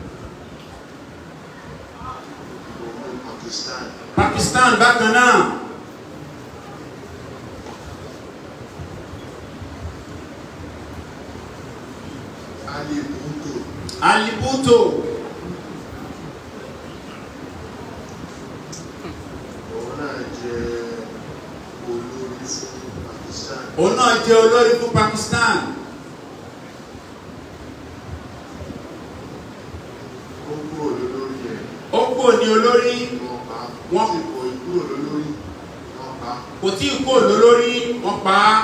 òun Pakistan Pakistan bákan náà Ali Bhutto Ali Bhutto òun náà jẹ́ olórí fún Pakistan òun náà jẹ́ olórí fún Pakistan ó kúrò lórí ẹ̀ ó kò ní olórí wọ́n pa wọ́n kò kúrò lólórí wọn pa kò tí ì kó lólórí wọ́n pa á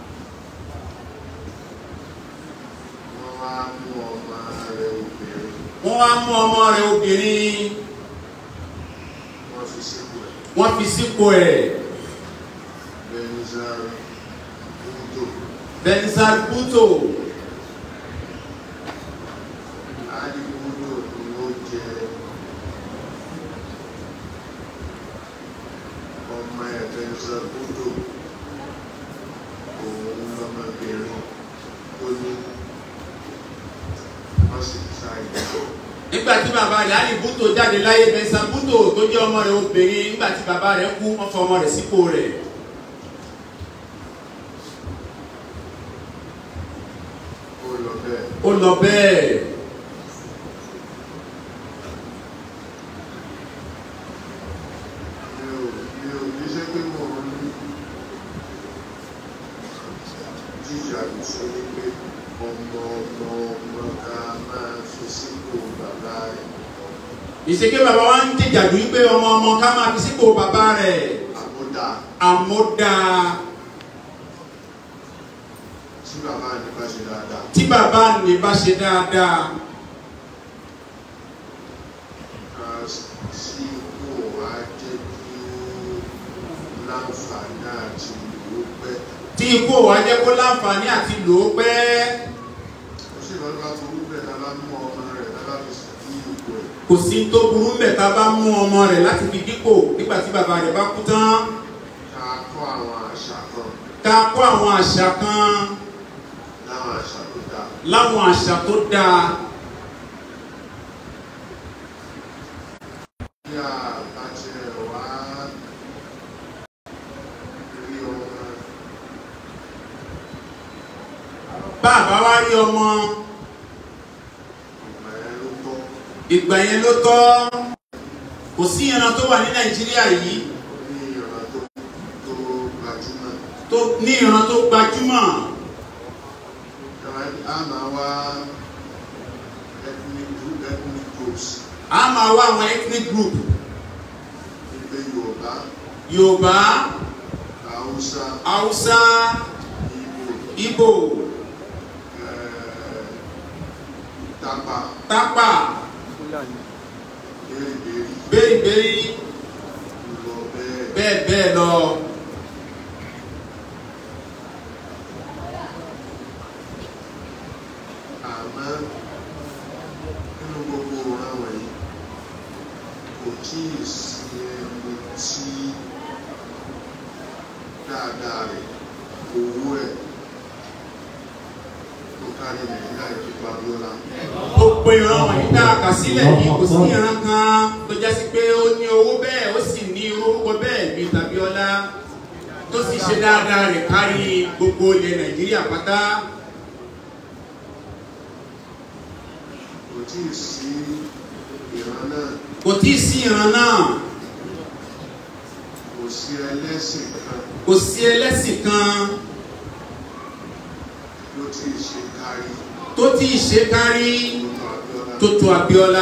wọn wá mú ọmọ rẹ̀ obìnrin wọ́n wá mú ọmọ rẹ̀ obìnrin wọn fi sípò ẹ̀ wọ́n fi sípò ẹ̀ benzar búdò benzal buto ali búdò ni ó jẹ ọmọ ẹ̀ benzar búdò òun lọmọbìnrin tó ní wọn sì ta ìyá nígbà tí bàbá rẹ̀ ali buto jáde láyé benzal buto tó jẹ́ ọmọ rẹ̀ obìnrin nígbà tí bàbá rẹ̀ kú wọ́n fọ ọmọ rẹ̀ sípò rẹ̀ ó lọ bẹ́ẹ̀. ó lọ bẹ́ẹ̀ mi ò mi ò ní ṣe pé mo ń jíjà ìṣó ní pé ọmọ ọmọ ọmọ ká máa fi sípò bàbá rẹ̀ ìṣèké bàbá wa ń jìjàdù wípé ọmọ ọmọ ká máa fi sípò bàbá rẹ̀ àmúdá àmúdá tí bàbá ní bá ṣe dáadáa tí bàbá ní bá ṣe dáadáa ká sí ipò wá jẹ́ kí ó láǹfààní àti ìlú pẹ́ tí ikú wa jẹ́ kó láǹfààní àti lò ó pẹ́ ó sì lọ́dún bá burú bẹ́ẹ̀ tá a bá mú ọmọ rẹ̀ tá a bá fi sí ipò ẹ̀ kò sí tó burú mbẹ̀ tá a bá mú ọmọ rẹ̀ láti fi dípò nígbà tí bàbá rẹ̀ bá kú tán ká kọ́ àwọn àṣà kan ká kó àwọn àṣà kan láwọn àṣà tó dáa láwọn àṣà tó dáa bí a bá tiẹ̀ wá rí ọmọ bàbá wa rí ọmọ ìgbà yẹn ló tọ́ ìgbà yẹn ló tọ́ kò sí ìran tó wà ní nàìjíríà yìí ní ìran tó tó gbajúmọ̀ tó ní ìran tó gbajúmọ̀ ìran a máa wá ethnic group ethnic groups a máa wá àwọn ethnic group nígbẹ́ Yorùbá yorùbá Haúsá haúsá Ìgbò ìgbò eh, Tápà tápà Bẹ́rìbẹ́rì bẹ́ẹ̀bẹ́ẹ̀ lọ bẹ́ẹ̀ bẹ́ẹ̀ bẹ́ẹ̀ lọ àmọ́ nínú gbogbo ọ̀ràn wọ̀nyí kò tí ì sí ẹni tí dáadáa rẹ̀ owó ẹ̀ tó kárí nàìjíríà ìjọba Abíọ́lá gbogbo ìran wọ̀nyí tá a kà sílẹ̀ yìí kò sí ìran kan tó jásí pé ó ní owó bẹ́ẹ̀ ó sì ní orúkọ bẹ́ẹ̀ bíi Tàbíọ́lá tó sì ṣe dáadáa rẹ̀ kárí gbogbo ilẹ̀ nàìjíríà pátá kò tí ì sí ìran náà kò tí ì sí ìran náà kò sí ẹlẹ́sìn kan kò sí ẹlẹ́sìn kan ló tí ì ṣe kárí tó tí ì ṣe kárí nínú Abíọ́lá tó tó Abíọ́lá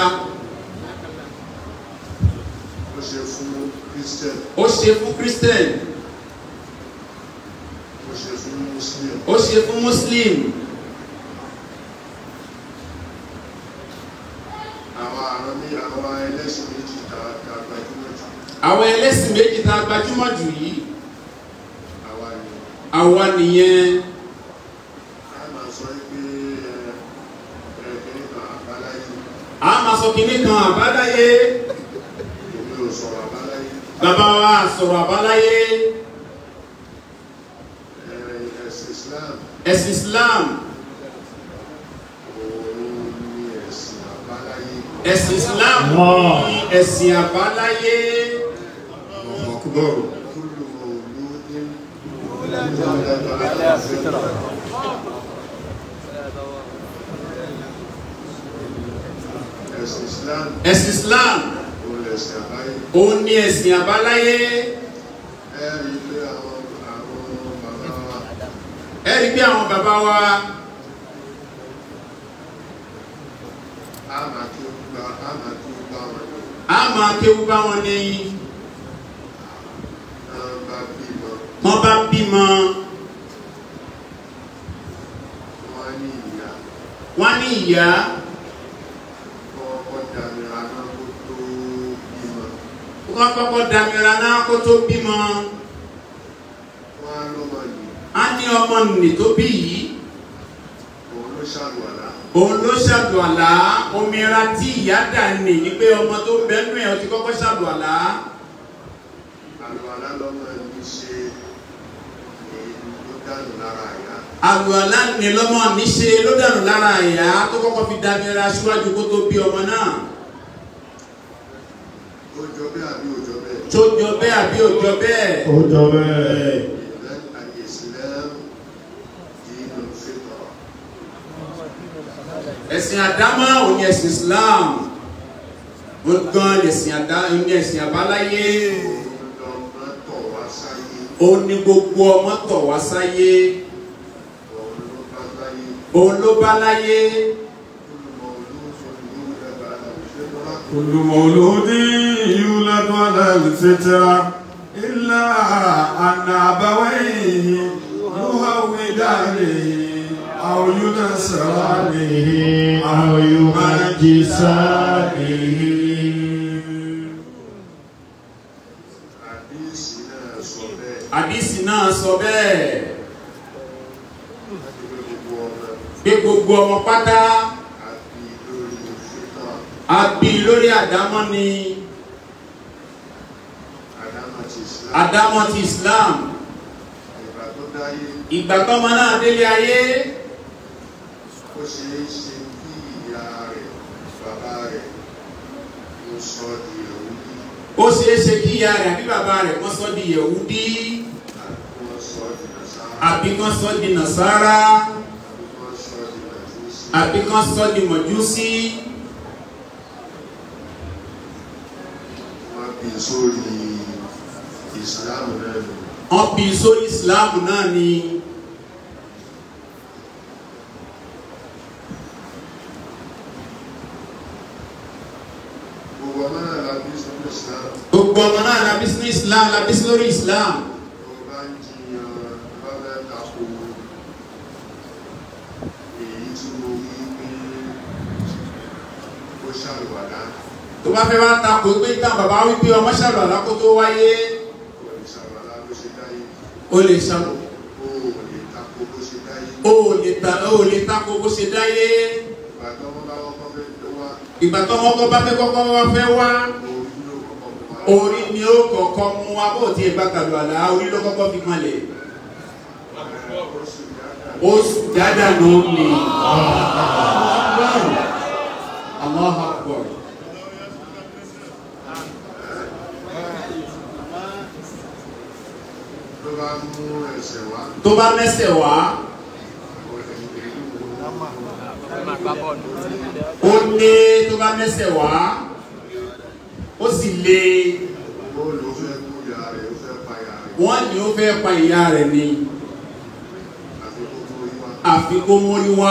ó ṣe fún Christian ó ṣe fún Christian ó ṣe fún Muslim ó ṣe fún Muslim àwọn àrùn ní àwọn ẹlẹ́sìn méjì tá a gbajúmọ̀ jù àwọn ẹlẹ́sìn méjì tá a gbajúmọ̀ jù yìí àwa ni àwa nìyẹn a máa sọ pé ẹ ẹ kìíní kan àbáláyé a máa sọ kinní kan àbáláyé èmi ò sọ̀rọ̀ àbáláyé bàbá wa sọ̀rọ̀ àbáláyé ẹ ẹ̀sìn Islam ẹ̀sìn Islam òun ni ẹ̀sìn àbáláyé ẹ̀sìn Islam ní ẹ̀sìn àbáláyé kúlù mọ̀lúdín ẹ̀sìn Islam ẹ̀sìn Islam òun lẹ̀sìn àbáyé òun ní ẹ̀sìn àbáláyé ẹ rí i pé àwọn àwọn bàbá wa ẹ rí bí àwọn bàbá wa á máa kí ó gbá á máa kí ó gbá wọn ní a máa kéwú bá wọn ní bímọ wọ́n ní ìyá wọ́n ní ìyá kọ́kọ́ dàmíra náà kó tó bímọ wọ́n kọ́kọ́ damira náà kó tó bímọ wọ́n á lọ́mọ yìí á ní ọmọ nì tó bí yìí òun ló ṣàlùwàlá òun ló ṣàlùwàlá omira tí ìyá dà ní ní pé ọmọ tó bẹ́nu ẹ̀ ó ti kọ́kọ́ ṣàlùwàlá àlùwàlá lọ́mọ yìí ṣe èyí ló dànù lára ìyá àlùwàlá ní lọ́mọ níṣe ló dànù lára ìyá tó kọ́kọ́ fi damira síwájú kó tó bí ọmọ náà ó jọ bẹ́ẹ̀ àbí ò jọ bẹ́ẹ̀ tó jọ bẹ́ẹ̀ àbí ò jọ bẹ́ẹ̀ ó jọ bẹ́ẹ̀ ìlẹ́ àyèsílẹ̀ dínú fìtọ̀ ẹ̀sìn àdámọ́ òní ẹ̀sìn Islam ó gan ẹ̀sìn àdá òní ẹ̀sìn àbáláyé lọ́mọ tọ̀ wá sáyé ó ní gbogbo ọmọ tọ̀ wá sáyé òun ló bá láyé òun ló bá láyé olùmọ̀ olóòfin ìlú ẹ̀bà ṣé mo rà كل مولود يولد على الفطرة إلا أن أبويه يهودانه أو ينصرانه أو يمجسانه àdísì náà sọ bẹ́ẹ̀ àdìsí náà sọ bẹ́ẹ̀ pé gbogbo ọmọ pé gbogbo ọmọ pátá àbí lórí fìtọ̀ a bí lórí àdámọ́ ni àdámọ̀ ti Islam àdámọ́ ti Islam ìgbà tó dáyé ìgbà tọ́mọ náà délé ayé ó ṣe é ṣe kí ìyá rẹ̀ bàbá rẹ̀ ó sọ di òwúdí ó ṣeé ṣe kí ìyá rẹ̀ àbí bàbá rẹ̀ kọ́ sọ́ di Yẹ̀húdí àbí wọ́n sọ di nàṣàrà àbí kọ́ sọ́ di Nàsárà àbí wọ́n sọ di nàìjíríà àbí kọ́ sọ́ di Mọ̀júsí wọ́n bí sórí ìsìlámù náà nù wọ́n bí sórí Islam náà ni gbogbo ọmọ náà la bí sórí ìsìlámù gbogbo ọmọ náà la bí sí Islam la bí sí lórí Islam tó bá ń jiyàn bá fẹ́ tako èyí tí mo wí pé ó ṣàlùwàlá tó bá fẹ́ wá takò pé ká bàbá wípé ọmọ ṣàlùwàlá kó tó wáyé kò lè ṣàlùwàlá bó ṣe dáyé ó lè ṣàlù ó lè tako bó ṣe dáyé ó lè ta ó lè takò bó ṣe dáyé ìgbà tó wọ́n bá wọ́n kọ́ fẹ́ tó wá ìgbà tó wọn kọ́ bá fẹ́ kọ́kọ́ wá fẹ́ wá orí ló kọ́kọ́ mú wa orí ni ó kọ́kọ́ mú wa bó ti ẹgbà kàlùwàlá orí ló kọ́kọ́ fi kanlẹ̀ ó sì dáadáa ó sì dáadáa ló ń lè Allahu Akbar tó bá mú ẹsẹ̀ wá tó bá mẹ́sẹ̀ wá ó lé tó bá mẹ́sẹ̀ wá ó sì lé ó ló fẹ́ kú ìyá rẹ̀ ó fẹ́ pa ìyá rẹ̀ wọ́n ní ó fẹ́ pa ìyá rẹ̀ ni àfi kó mú orí wá àfi kó mórí wá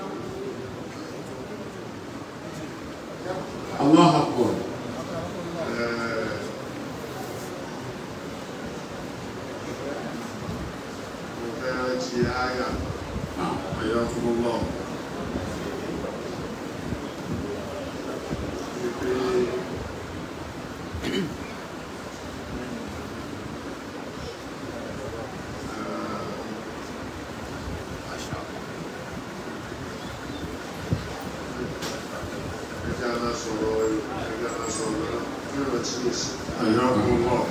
Allahu Akbar Ẹ̀ẹ́, mo fẹ́ rántí àyà حياكم الله wípé ẹja máa sọ̀rọ̀ ẹja máa sọ̀rọ̀ nírántí èsì حياكم الله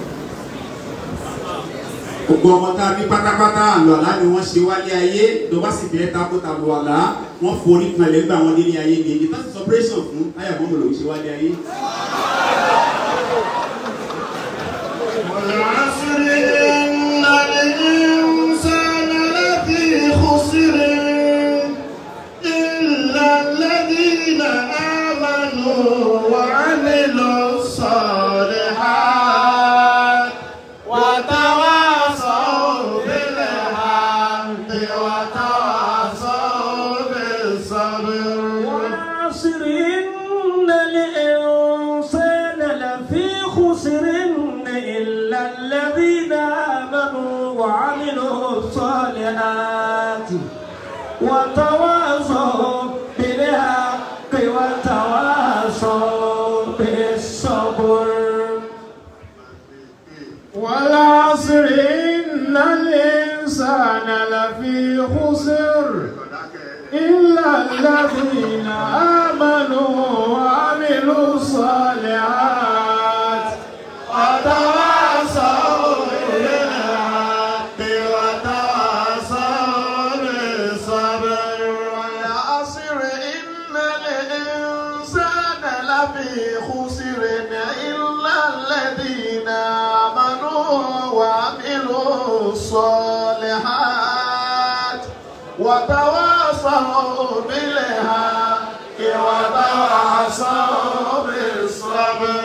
gbogbo ọmọ tá a bí pátápátá àlọ́lá ni wọ́n ṣe wálé ayé tó bá sì bẹ́ẹ̀ tako tàbí wàlá wọ́n forí kan lẹ́gbàá wọn délé ayé ni ìtàn sí sọpẹ́rẹ́sàn fún táyà mọ́mọ́ lòún ṣe wálé ayé. والعصر إن الإنسان لفي خسر إلا الذين آمنوا وعملوا الصالحات وتواصوا بالحق وتواصوا بالصبر والعصر إن الإنسان لفي خسر إلا الذين آمنوا وعملوا الصالحات وتواصوا بالحق وتواصوا بالصبر والعصر إن الإنسان لفي خسر إلا الذين آمنوا وعملوا الصالحات وتواصوا بالحق وتواصوا بالصبر والعصر إن الإنسان لفي خسر إلا الذين آمنوا وعملوا الصالحات وتواصوا بالحق وتواصوا بالصبر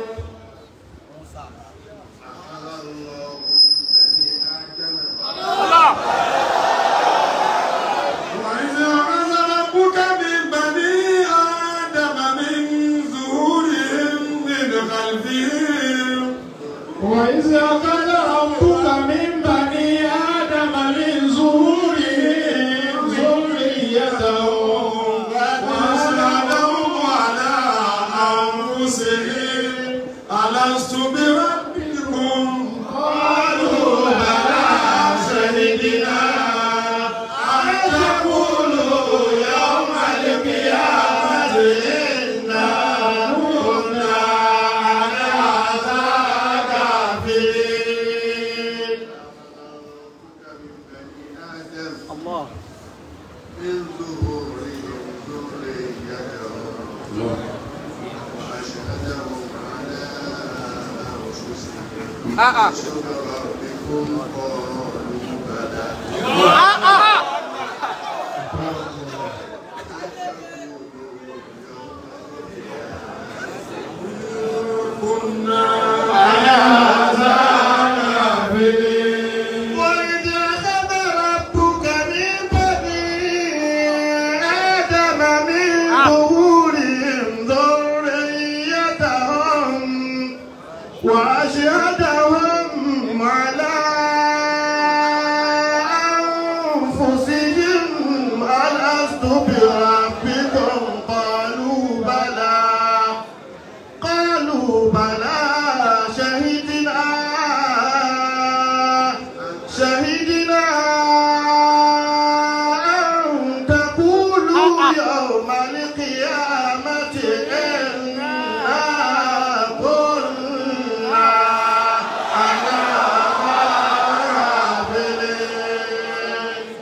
وإذ أخذ ربك من بني آدم من ظهورهم من خلفهم وإذ أخذ ربك من بني آدم من ظهورهم ذريتهم وأشهدهم على أنفسهم ألست بربكم قالوا بلى شهدنا أن تقولوا يوم القيامة إنا كنا عن هذا كافرين الله من ظهورهم ذريتهم وأشهدهم على أنفسهم ألست بربكم قالوا بلى وإذ أخذ ربك من بني آدم من ظهورهم ذريتهم وأشهدهم على أنفسهم ألست بربكم قالوا بلى قالوا بلى شهدنا شهدنا أن تقولوا يوم القيامة إنا كنا عن غافلين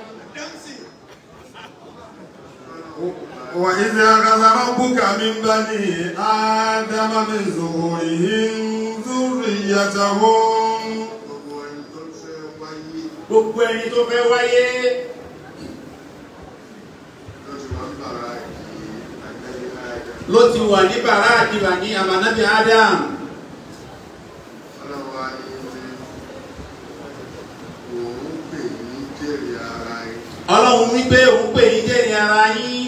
وإذ أخذ ربك من بني آدم من ظهورهم ذريتهم gbogbo ẹni tó fẹ́ wáyé gbogbo ẹni tó fẹ́ wáyé ló ti wà ní ló ti wà ní bàrá ìdí bàrá àdìbà ní àmànábì Adam ọlọ́wọ́ á ní òun pè ní jèrè ara ẹ̀ ọlọ́run wípé òun pè yín jẹ́rìí ara yín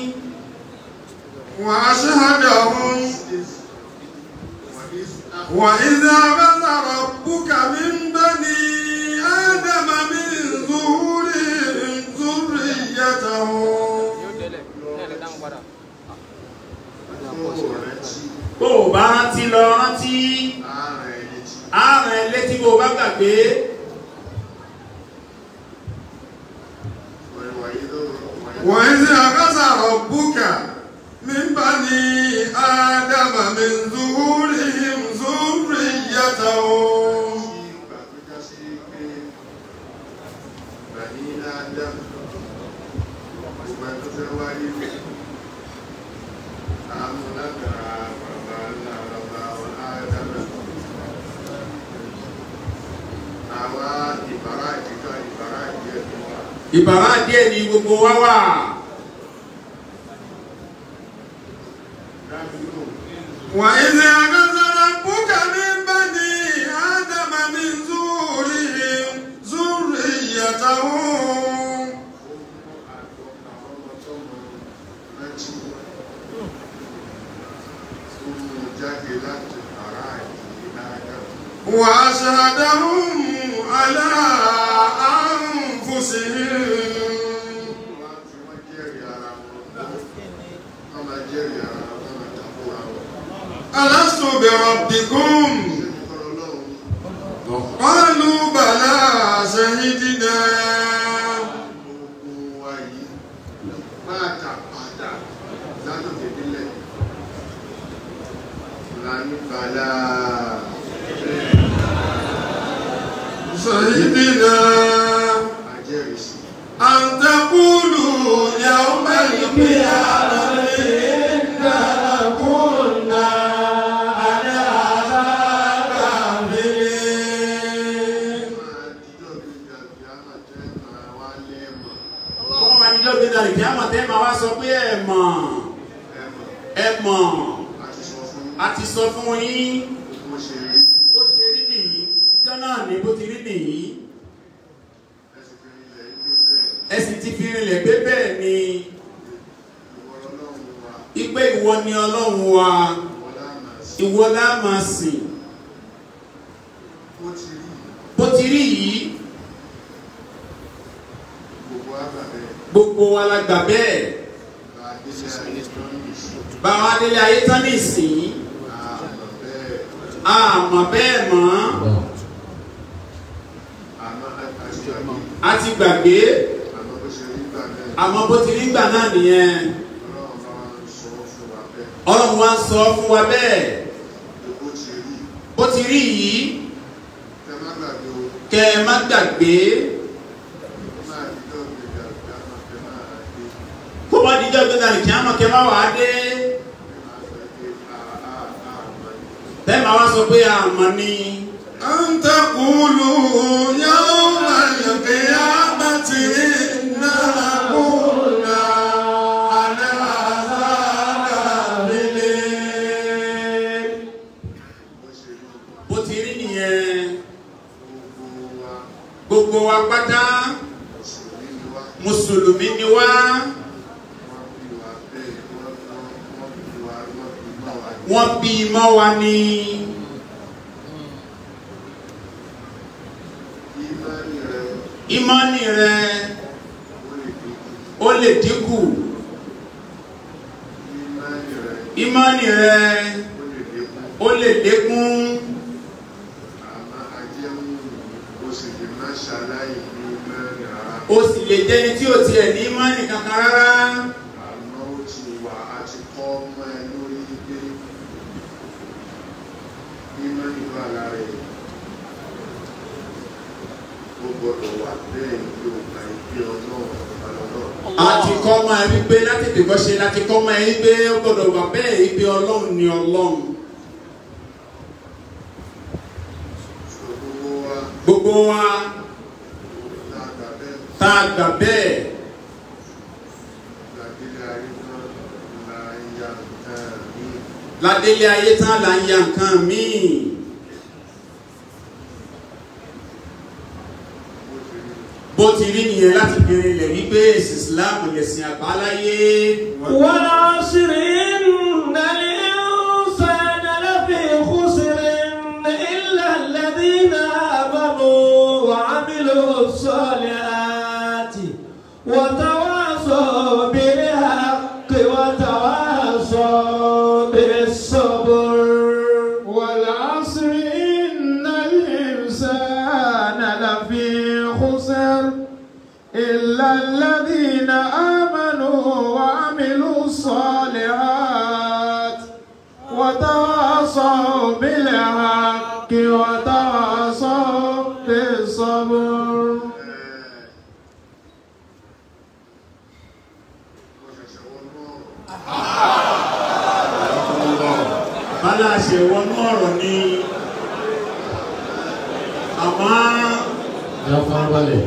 وأشهدهم وإذ أخذ ربك من بني آدم من ظهورهم ذريتهم bó o bá rántí lọ rántí ààrẹ ẹni tí ààrẹ létí bó o bá gbàgbé وإذ أخذ ربك من بني آدم من ظهورهم ذريتهم ìgbà tó já sí pé bàní Adam gbogbo ẹni tó fẹ́ wáyé àmú lágbára bàbá ńlá bàbá Adam àwa ìbára ìdíkà ìbára ìdí ẹ̀dùn wa ìbàrá díẹ̀ ní gbogbo wa wà dábìlú وإذ أخذ ربك من بني آدم من ظهورهم ذريتهم jáde láti ara ìdí Adam وأشهدهم على alastu bi rabbikum qalu bala shahidina gbogbo wa yìí pátápátá látòkè délẹ̀ lani bala shahidina ajẹ́rìsí an taqulu yawma al-qiyamati inna kunna an hadha ghafilin máa dídọ̀ bí gàgbé àmàtẹ́ máa wá lẹ́ẹ̀mọ̀ wọ́n máa ní lọ́gbẹ́ náà ìdí àmọ̀ tẹ́ máa wá sọ pé ẹ mọ̀ ẹ̀mọ̀ ẹ mọ̀ àti sọ fún a ti sọ fún yín bó ṣe rí bó ṣe rí nìyí ìjọ náà ní bó ti rí nìyí ẹsẹ̀ fi ilẹ̀ ilé bẹ́ẹ̀ ẹ sì ti fi rinlẹ̀ pé bẹ́ẹ̀ ni ìwọ lọ́lọ́run wa ipe ìwọ ni ọlọ́run wa ìwọ láàmà sí ìwọ la máa sìn bó ti rí bó ti rí yìí gbogbo àgbàbẹ́ gbogbo wa la gbà bẹ́ẹ̀ bá a délé ayé tó ń bì sí báwa délé ayé tán nísìnyí àmọ̀ bẹ́ẹ̀ àmọ́ bẹ́ẹ̀ mọ́ àmọ́ àti àmọ́ a ti gbàgbé àmọ́ bó ṣe rí gbà bẹ́ẹ̀ àmọ́ bó ti rí gbà náà nìyẹn ọlọ́run bá wa ń sọ ọlọ́run wa ń sọ fún wa bẹ́ẹ̀ fún wa bẹ́ẹ̀ pé bó ti rí bó ti rí yìí kẹ má gbàgbé o kẹ ẹ má gbàgbé máa dídọ̀ gbé gàgbé àmọ́ kẹ máa dé kó má díjọ́ gbé dàrí kí á mọ̀ kẹ má wàá dé máa sọ pé àà àmọ́ ni tẹ́ máa wá sọ pé àmọ́ ni an taqulu yawma al-qiyamati inna kunna an hadha ghafilin bó ṣe rí bó ti rí nìyẹn gbogbo wa gbogbo wa pátá mùsùlùmí ni wá mùsùlùmí ni wá wọ́n bí wa bẹ́ẹ̀ wọ́n wọ́n bí wa wọ́n bí mọ́ wa ní wọ́n bí i mọ́ wa ní ìmánì rẹ ìmánì rẹ ó lè dínkù ó lè dínkù ìmánì rẹ ìmánì rẹ ó lè ó lè dínkù lékún àmọ́ ajẹ́mú o sì lè má ṣaláì ní ìmánì rárá ó sì lè jẹ́ni tí ò tiẹ̀ ní ìmánì kankan rárá àmọ́ ó ti wà á ti kọ́ ọmọ ẹ lórí pé ìmánì wà lára ẹ̀ ó gbọ́dọ̀ wà bẹ́ẹ̀ ní ògbà ìgbé ọlọ́run ọlọ́run a ti kọ́ ọmọ ẹ wípé láti tèkọ́ ṣe láti kọ́ ọmọ ẹ wípé ó gbọ́dọ̀ wà bẹ́ẹ̀ wípé ọlọ́run ni ọlọ́run sọ gbogbo wa gbogbo wa lágbà bẹ́ẹ̀ tá a gbà bẹ́ẹ̀ gbàgede ayé náà la ya nǹkan míì ládélé ayé tán là ń ya nǹkan míì bó ti rí bó ti rí nìyẹn láti bèrè ilẹ̀ wípé èsì Islam lẹ̀sìn àbáláyé والعصر إن الإنسان لفي خسر إلا الذين آمنوا وعملوا الصالحات وتواصوا بالحق وتواصوا بالصبر والعصر إن الإنسان لفي خسر إلا الذين آمنوا وعملوا الصالحات وتواصوا بالحق وتواصوا بالصبر mo ṣẹ̀ṣẹ̀ wọnú ọ̀rọ̀ bálá ṣe wọnú ọ̀rọ̀ ni àmọ́ Ya farabalẹ̀.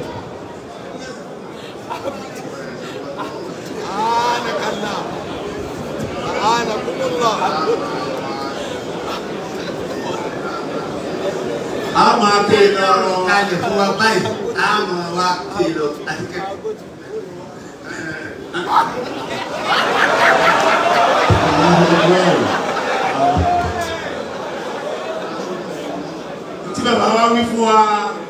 a máa pè lọ́rọ̀ kalẹ̀ fún wa báyìí a mọ̀ wa kìlọ̀ àti kẹ́kọ̀ọ́. tí bàbá wa wí fún wa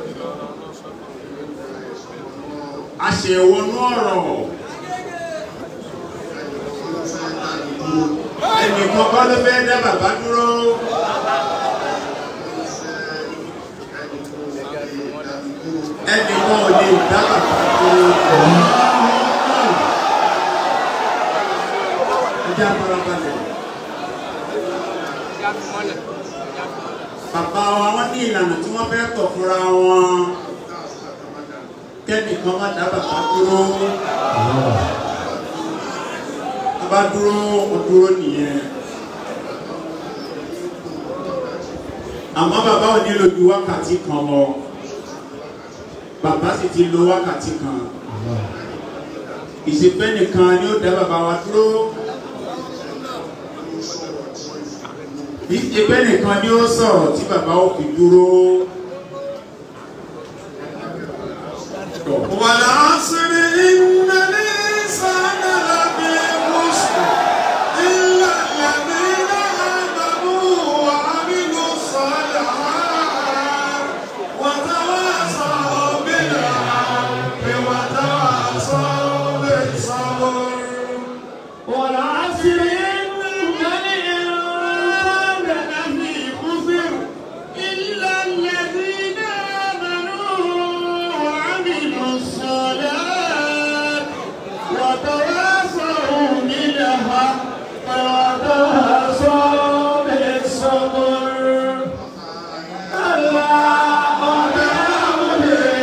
a ṣe wọnú ọ̀rọ̀ ẹni ẹnìkan kọ́ ló fẹ́ dá bàbá dúró ẹnìkan ò lè dá bàbá dúró. ẹjẹ́ àfarabalẹ̀. bàbá wa wọ́n ní ìlànà tí wọ́n fẹ́ tọ̀ fúnra wọn kẹ́nìkan má dá bàbá dúró bàbá dúró ó dúró nìyẹn àmọ́ bàbá ò nílò ju wákàtí kan lọ bàbá sì ti lo wákàtí kan ìṣèpẹ́ nìkan ni ó dá bàbá wa dúró ìṣèpẹ́ nìkan ni ó sọ̀rọ̀ tí bàbá ó fi dúró. والعصر إن الإنسان لفي خسر إلا الذين آمنوا وعملوا الصالحات وتواصوا بالحق وتواصوا بالصبر والعصر إن الإنسان لفي خسر إلا الذين آمنوا وعملوا الصالحات وتواصوا بالحق وتواصوا بالصبر الله أكبر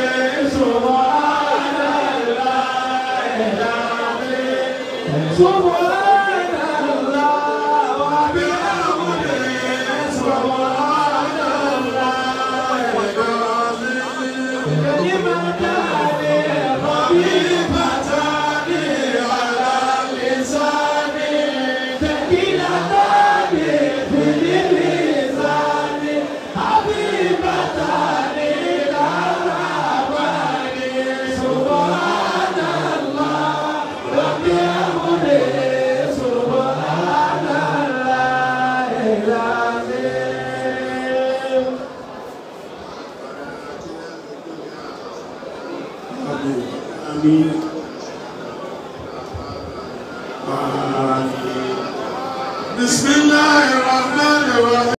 سبحان الله العظيم سبحان الله وبحمده سبحان الله العظيم كلمتان خفيفتان على اللسان ثقيلتان في الميزان حبيبتان إلى الرحمن سبحان الله وبحمده سبحان الله العظيم Amin. Amin. بسم الله الرحمن الرحيم